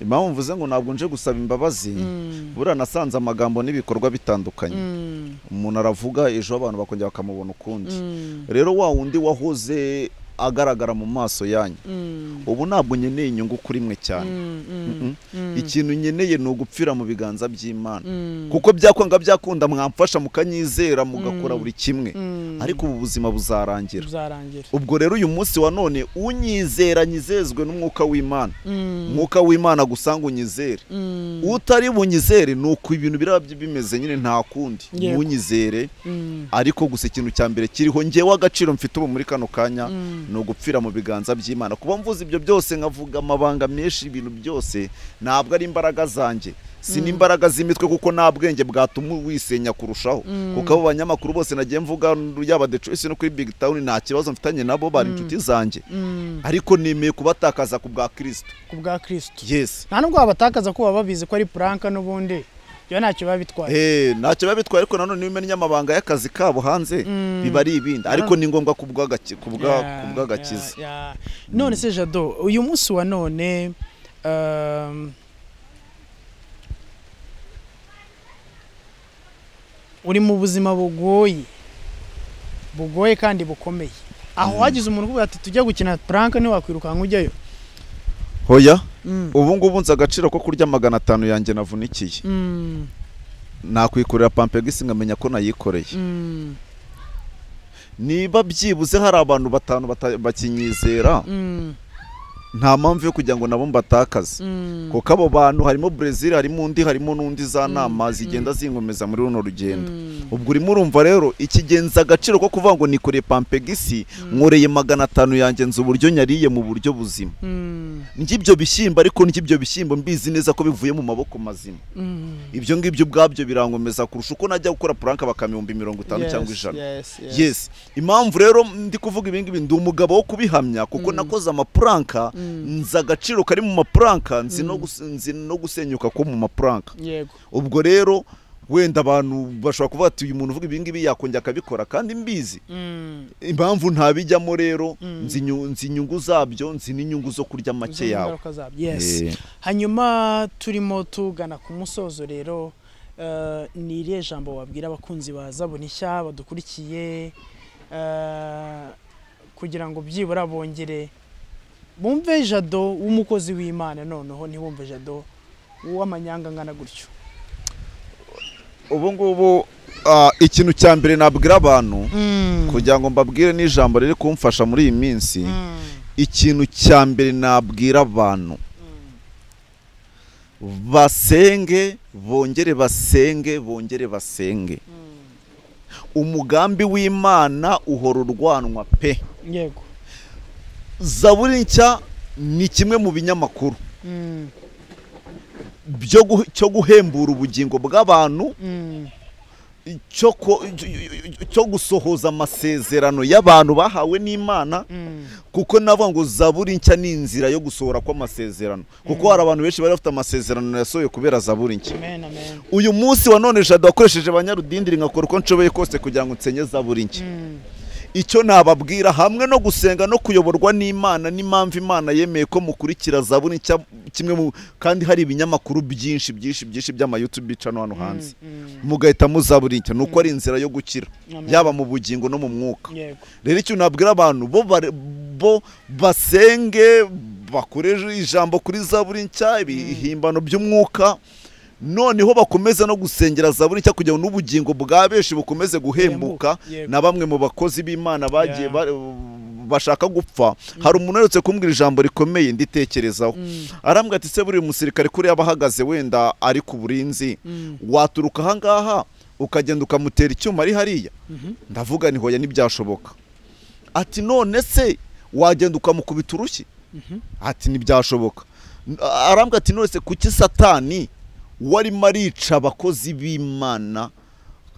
impamvu mvuze ngo ntabwo nje gusaba imbabazi mm, buriya nasanze amagambo n'ibikorwa bitandukanye mm, umuntu aravuga ejo abantu bakongera bakamubona ukundi mm, rero wa wundi wahoze agaragara mu maso yanyu mm, ubu ntabwo nkeneye inyungu kuri mwe cyane mm, mm, Mm-mm. ikintu nkeneye ni ugupfira mu biganza by'imana mm, kuko byakwanga byakunda mwamfasha mukanyizera mugakora buri kimwe mm. ariko ubu buzima buzarangira bizarangira ubwo rero uyu munsi wa none unyizera nyizezwe n'umwuka w'imana Mm, umwuka w'imana gusa ngo unyizere mm, utari bunyizere ni uko ibintu biraba bi- bimeze nyine nta kundi Yego. ntunyizere mm, ariko gusa ikintu cya mbere kiriho ngewe agaciro mfite ubu muri kano kanya Mm. ni ugupfira mu biganza by'imana kuba mvuze ibyo byose nkavuga amabanga menshi ibintu byose ntabwo ari imbaraga zanjye si n'imbaraga z'imitwe kuko nta bwenge bwatuma wisenya kurushaho kuko abo banyamakuru bose nagiye mvuga yaba The Choice no kuri big town nta kibazo mfitanye nabo bari inshuti zanjye mm, ariko nemeye kubatakaza ku bwa kirisito ku bwa kristo yesi nta nubwo wabatakaza ko baba babizi ko ari puranka n'ubundi ibyo ntacyo biba bitwaye Eh, ntacyo biba bitwaye ariko nanone iyo umenya amabanga y'akazi kabo hanze Mm. biba ari ibindi ariko ni ngombwa ku bw'agakiza ku bwa- ku Yeah, bw'agakiza yeah, yeah. none se jado uyu munsi wa none um, uri mu buzima bugoye bugoye kandi bukomeye aho wagize umuntu uvuga ati tujya gukina puranka ntiwakwirukanka ujyayo hoya Mm. ubu ngubu nzi agaciro ko kurya magana atanu yanjye navunikiye Mm. nakwikorera pampegisi nkamenya ko nayikoreye Mm. niba byibuze hari abantu batanu bata- bakinyizera Mm. nta mpamvu yo kugira ngo nabo mbatakaze Mm. kuko abo bantu harimo Brezil harimo undi harimo n'undi za nama zigenda zinkomeza muri runo rugendo Mm. ubwo urimo urumva rero ikigenza agaciro ko kuvuga ngo nikoreye pampegisi nkoreye magana atanu yanjye nzi uburyo nyariye mu buryo buzima Mm. ngibyo bishyimbo ariko ngibyo bishyimbo mbizi neza ko bivuye mu maboko mazima Mm. ibyo ngibyo ubwabyo birangomeza kurusha uko najya gukora puranka bakamihumbi mirongo itanu Yes, cyangwa ijana yes, yes. yes impamvu rero ndi kuvuga ibingibi ndi umugabo wo kubihamya kuko nakoze amapuranka nzi agaciro kari mu mapuranka nzi no gus- nzi no gusenyuka ko mu mapuranka yego ubwo rero wenda abantu bashobora kuvuga ati uyu muntu uvuga ibingibi yakongera akabikora kandi mbizi Mm. impamvu ntabijyamo rero nzi inyu- nzi inyungu zabyo nzi n'inyungu zo kurya make Uzumva yawe ingaruka zabyo. yes Eh. hanyuma turimo tugana ku musozo rero eh, ni iriya jambo wabwira abakunzi ba zabona ishya badukurikiye eh, kugira ngo byibura bongere bumve jado w'umukozi w'imana noneho ntibumve jado w'amanyanga angana gutyo ubu ngubu ah, ikintu cya mbere nabwira abantu kugira ngo mbabwire n'ijambo riri kumfasha muri iyi minsi ikintu cya mbere nabwira abantu basenge bongere basenge bongere basenge umugambi w'imana uhora urwanwa pe yego zaburi nshya ni kimwe mu binyamakuru Mm, byo gu- cyo guhembura ubugingo bw'abantu mm, cyo ko- cyo gusohoza amasezerano y'abantu bahawe n'imana mm, kuko navuga ngo zaburi nshya ni inzira yo gusohora kw'amasezerano kuko hari abantu benshi bari bafite amasezerano yasohoye kubera zaburi nshya amen amen uyu munsi wa none jado wakoresheje abanyarudindiri nkakora uko nshoboye kose kugira ngo nsenye zaburi nshya Mm, icyo nababwira hamwe no gusenga no kuyoborwa n'imana n'impamvu imana yemeye ko mukurikira zaburi nshya kimwe mu kandi hari ibinyamakuru byinshi byinshi byinshi by'amayutubi cano hano hanze mm, mugahita muzaburi nshya ni uko ari inzira yo gukira Amen. yaba mu bugingo no mu mwuka yego rero icyo nabwira abantu bo bare- bo basenge bakoreshe ijambo kuri zaburi nshya ibihimbano by'umwuka noneho bakomeze no gusengera zaburi nshya kugira ngo n'ubugingo bwa benshi bukomeze guhembuka Yego. na bamwe mu bakozi b'imana bagiye Yeah. ba- bashaka gupfa hari umuntu uherutse kumbwira ijambo rikomeye nditekerezaho arambwira ati se buriya umusirikare kuri yaba ahagaze wenda ari ku burinzi waturuka ahangaha ukagenda ukamutera icyuma ari hariya ndavuga ni hoya ntibyashoboka ati none se wagenda ukamukubita urushyi ati ntibyashoboka N- arambwira ati none se kuki satani warimo arica abakozi b'imana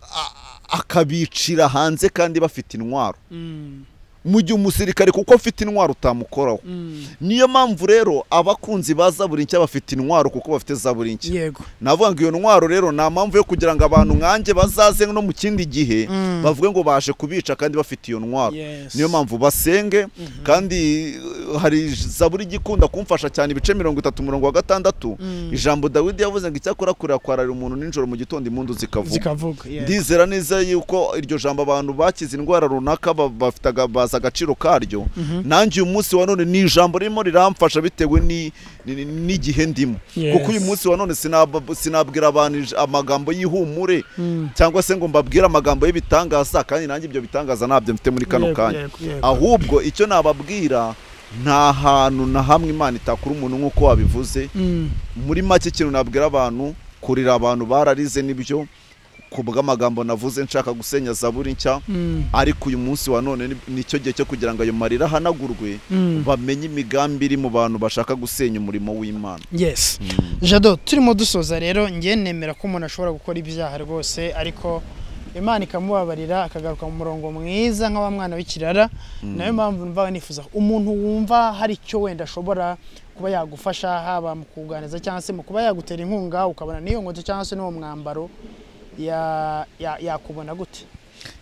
a- akabicira hanze kandi bafite intwaro Mm, mu gihe umusirikare kuko afite intwaro utamukoraho mm, niyo mpamvu rero abakunzi ba zaburi nshya bafite intwaro kuko bafite zaburi nshya yego navuga ngo iyo ntwaro rero nta mpamvu yo kugira ngo abantu nkanjye bazaze no mu kindi gihe Mm. bavuge ngo baje kubica kandi bafite iyo ntwaro Yes. niyo mpamvu basenge kandi uh, hari zaburi igikunda kumfasha cyane ibice mirongo itatu umurongo wa gatandatu Mm. ijambo dawidi yavuze ngo icyakora kurira kwararira umuntu nijoro mu gitondo impundu zikavuga zikavuga yego. ndizera neza yuko iryo jambo abantu bakize indwara runaka ba- bafite aga- bazi agaciro karyo nanjye uyu munsi wa none ni ijambo ririmo riramfasha bitewe ni- ni- ni- n'igihe ndimo Yes. kuko uyu munsi wa none sinab- sinabwira abantu ij- amagambo y'ihumure Mm. cyangwa se ngo mbabwire amagambo y'ibitangaza kandi nanjye ibyo bitangaza ntabyo mfite muri kano Yego, kanya yego, yego. ahubwo icyo nababwira nta hantu na hamwe imana itakura umuntu nk'uko wabivuze Mm, muri make ikintu nabwira abantu kurira abantu bararize nibyo ku bw'amagambo navuze nshaka gusenya zaburi nshya mm, ariko uyu munsi wa none ni- nicyo gihe cyo kugira ngo ayo marira ahanagurwe mm. bamenye imigambi iri mu bantu bashaka gusenya umurimo w'imana yes jado turimo dusoza rero njye nemera ko umuntu ashobora gukora ibyaha rwose ariko imana ikamubabarira akagaruka mu murongo mwiza nk'awa mwana w'ikirara nayo mpamvu mva nifuza ko umuntu wumva hari icyo wenda ashobora kuba yagufasha haba mu kuganiriza cyangwa se mu kuba yagutera inkunga ukabona n'iyo nkweto cyangwa se n'uwo mwambaro ya- ya- yakubona gute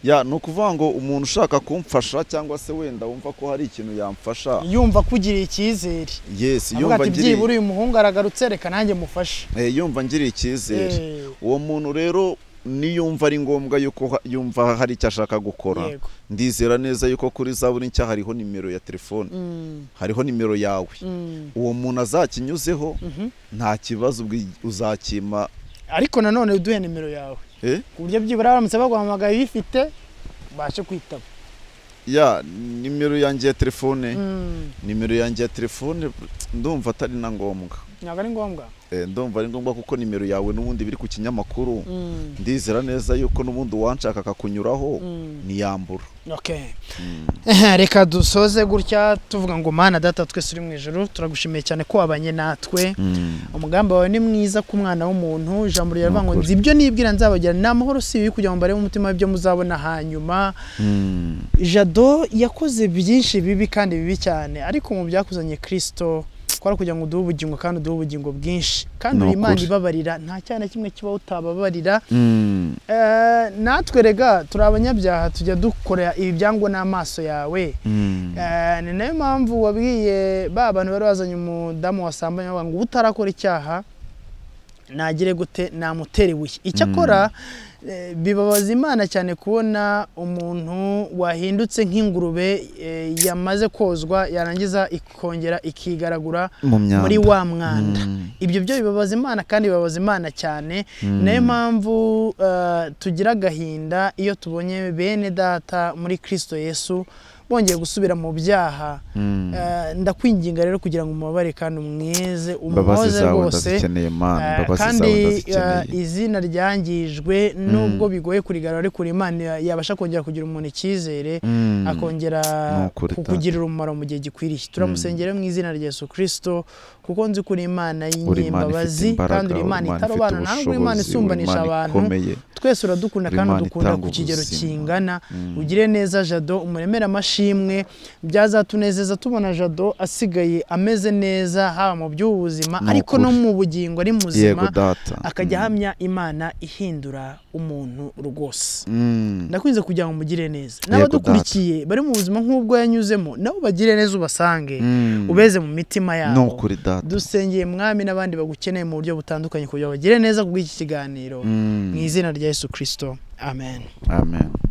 ya ni ukuvuga ngo umuntu ushaka kumfasha cyangwa se wenda wumva ko hari ikintu yamfasha yumva kugiriye icyizere yesi avuga yumva ati ngiriye byibura uyu muhungu aragarutse reka nanjye mufashe Eh, yumva ngiriye icyizere Eh. uwo muntu rero niyumva ari ngombwa yuko yumva hari icyo ashaka gukora Yego. ndizera neza yuko kuri za buri nshya hariho nimero ya telefone hariho nimero yawe uwo muntu azakinyuzeho nta kibazo ubwi- uzakima ariko nanone uduhe nimero yawe eh? ku buryo byibura baramutse baguhamagaye uyifite ubashe kwitaba ya nimero yanjye ya telefone nimero yanjye ya telefone ndumva atari na ngombwa ntabwo ari ngombwa Eh, ndumva ari ngombwa kuko nimero yawe n'ubundi biri ku kinyamakuru ndizera neza yuko n'ubundi uwanshaka akakunyuraho ntiyambura Okay. reka dusoze gutya tuvuga ngo mana data twese uri mu ijoro turagushimiye cyane ko wabanye natwe umugambi wawe ni mwiza ku mwana w'umuntu ijambo ryavuga ngo nzi ibyo nibwira nzabagira ni amahoro si ibibi kugira ngo mbarebe umutima w'ibyo muzabona hanyuma jado yakoze byinshi bibi kandi bibi cyane ariko mu byakuzanye kirisito twara kugira ngo uduhe ubugingo kandi uduhe ubugingo bwinshi kandi Ni uri imana ukuri. ibabarira nta cyaha na kimwe kiba utababarira Mm. Eh, natwe rega turi abanyabyaha tujya dukora ibyangwa n'amaso yawe Eh, ni nayo mpamvu wabwiye ba bantu bari bazanye umudamu wasambanye bavuga ngo utarakora icyaha nagire gute namutere ibuye icyo akora eh, bibabaza imana cyane kubona umuntu wahindutse nk'ingurube eh, yamaze kozwa yarangiza ikongera ikigaragura mu myanda muri wa mwanda ibyo byo bibabaza imana kandi bibabaza imana cyane niyo mpamvu eh, tugira agahinda iyo tubonye bene data muri kirisito yesu bongeye gusubira mu byaha Eh, ndakwinginga rero kugira ngo umubabare kandi umweze imbabazi umuhoze zawe rwose ndazikeneye mana Eh, imbabazi kandi zawe eh, ndazikeneye izina ryangijwe nubwo bigoye kurigarura ariko imana yabasha kongera kugira umuntu icyizere Mm. akongera Ni ukuri, Data. kukugirira umumaro mu gihe gikwiriye turamusengera mu izina rya Yesu Kristo kuko nzi ko uri imana uri imana ifite y'inyembabazi imbaraga kandi uri imana ifite itarobana ntabwo uri imana ubushobozi uri isumbanisha imana abantu ikomeye twese uradukunda Uri kandi Imana udukunda itanga ku kigero ubuzima. kingana ugire neza jado umuremere amashimwe byazatunezeza tubona jado asigaye ameze neza haba mu by'ubuzima Ni ariko no ukuri. mu bugingo ari muzima yego data akajya ahamya imana ihindura umuntu rwose Mm. ndakunze kugira ngo mugire neza Yego, n'abadukurikiye bari mu buzima nk'ubwo yanyuzemo nabo bagire neza ubasange Mm. ubeze mu mitima ni yabo ukuri data dusengeye mwami n'abandi bagukeneye mu buryo butandukanye kugira ngo bagire neza ku bw'iki kiganiro mu izina rya yesu kirisito amen amen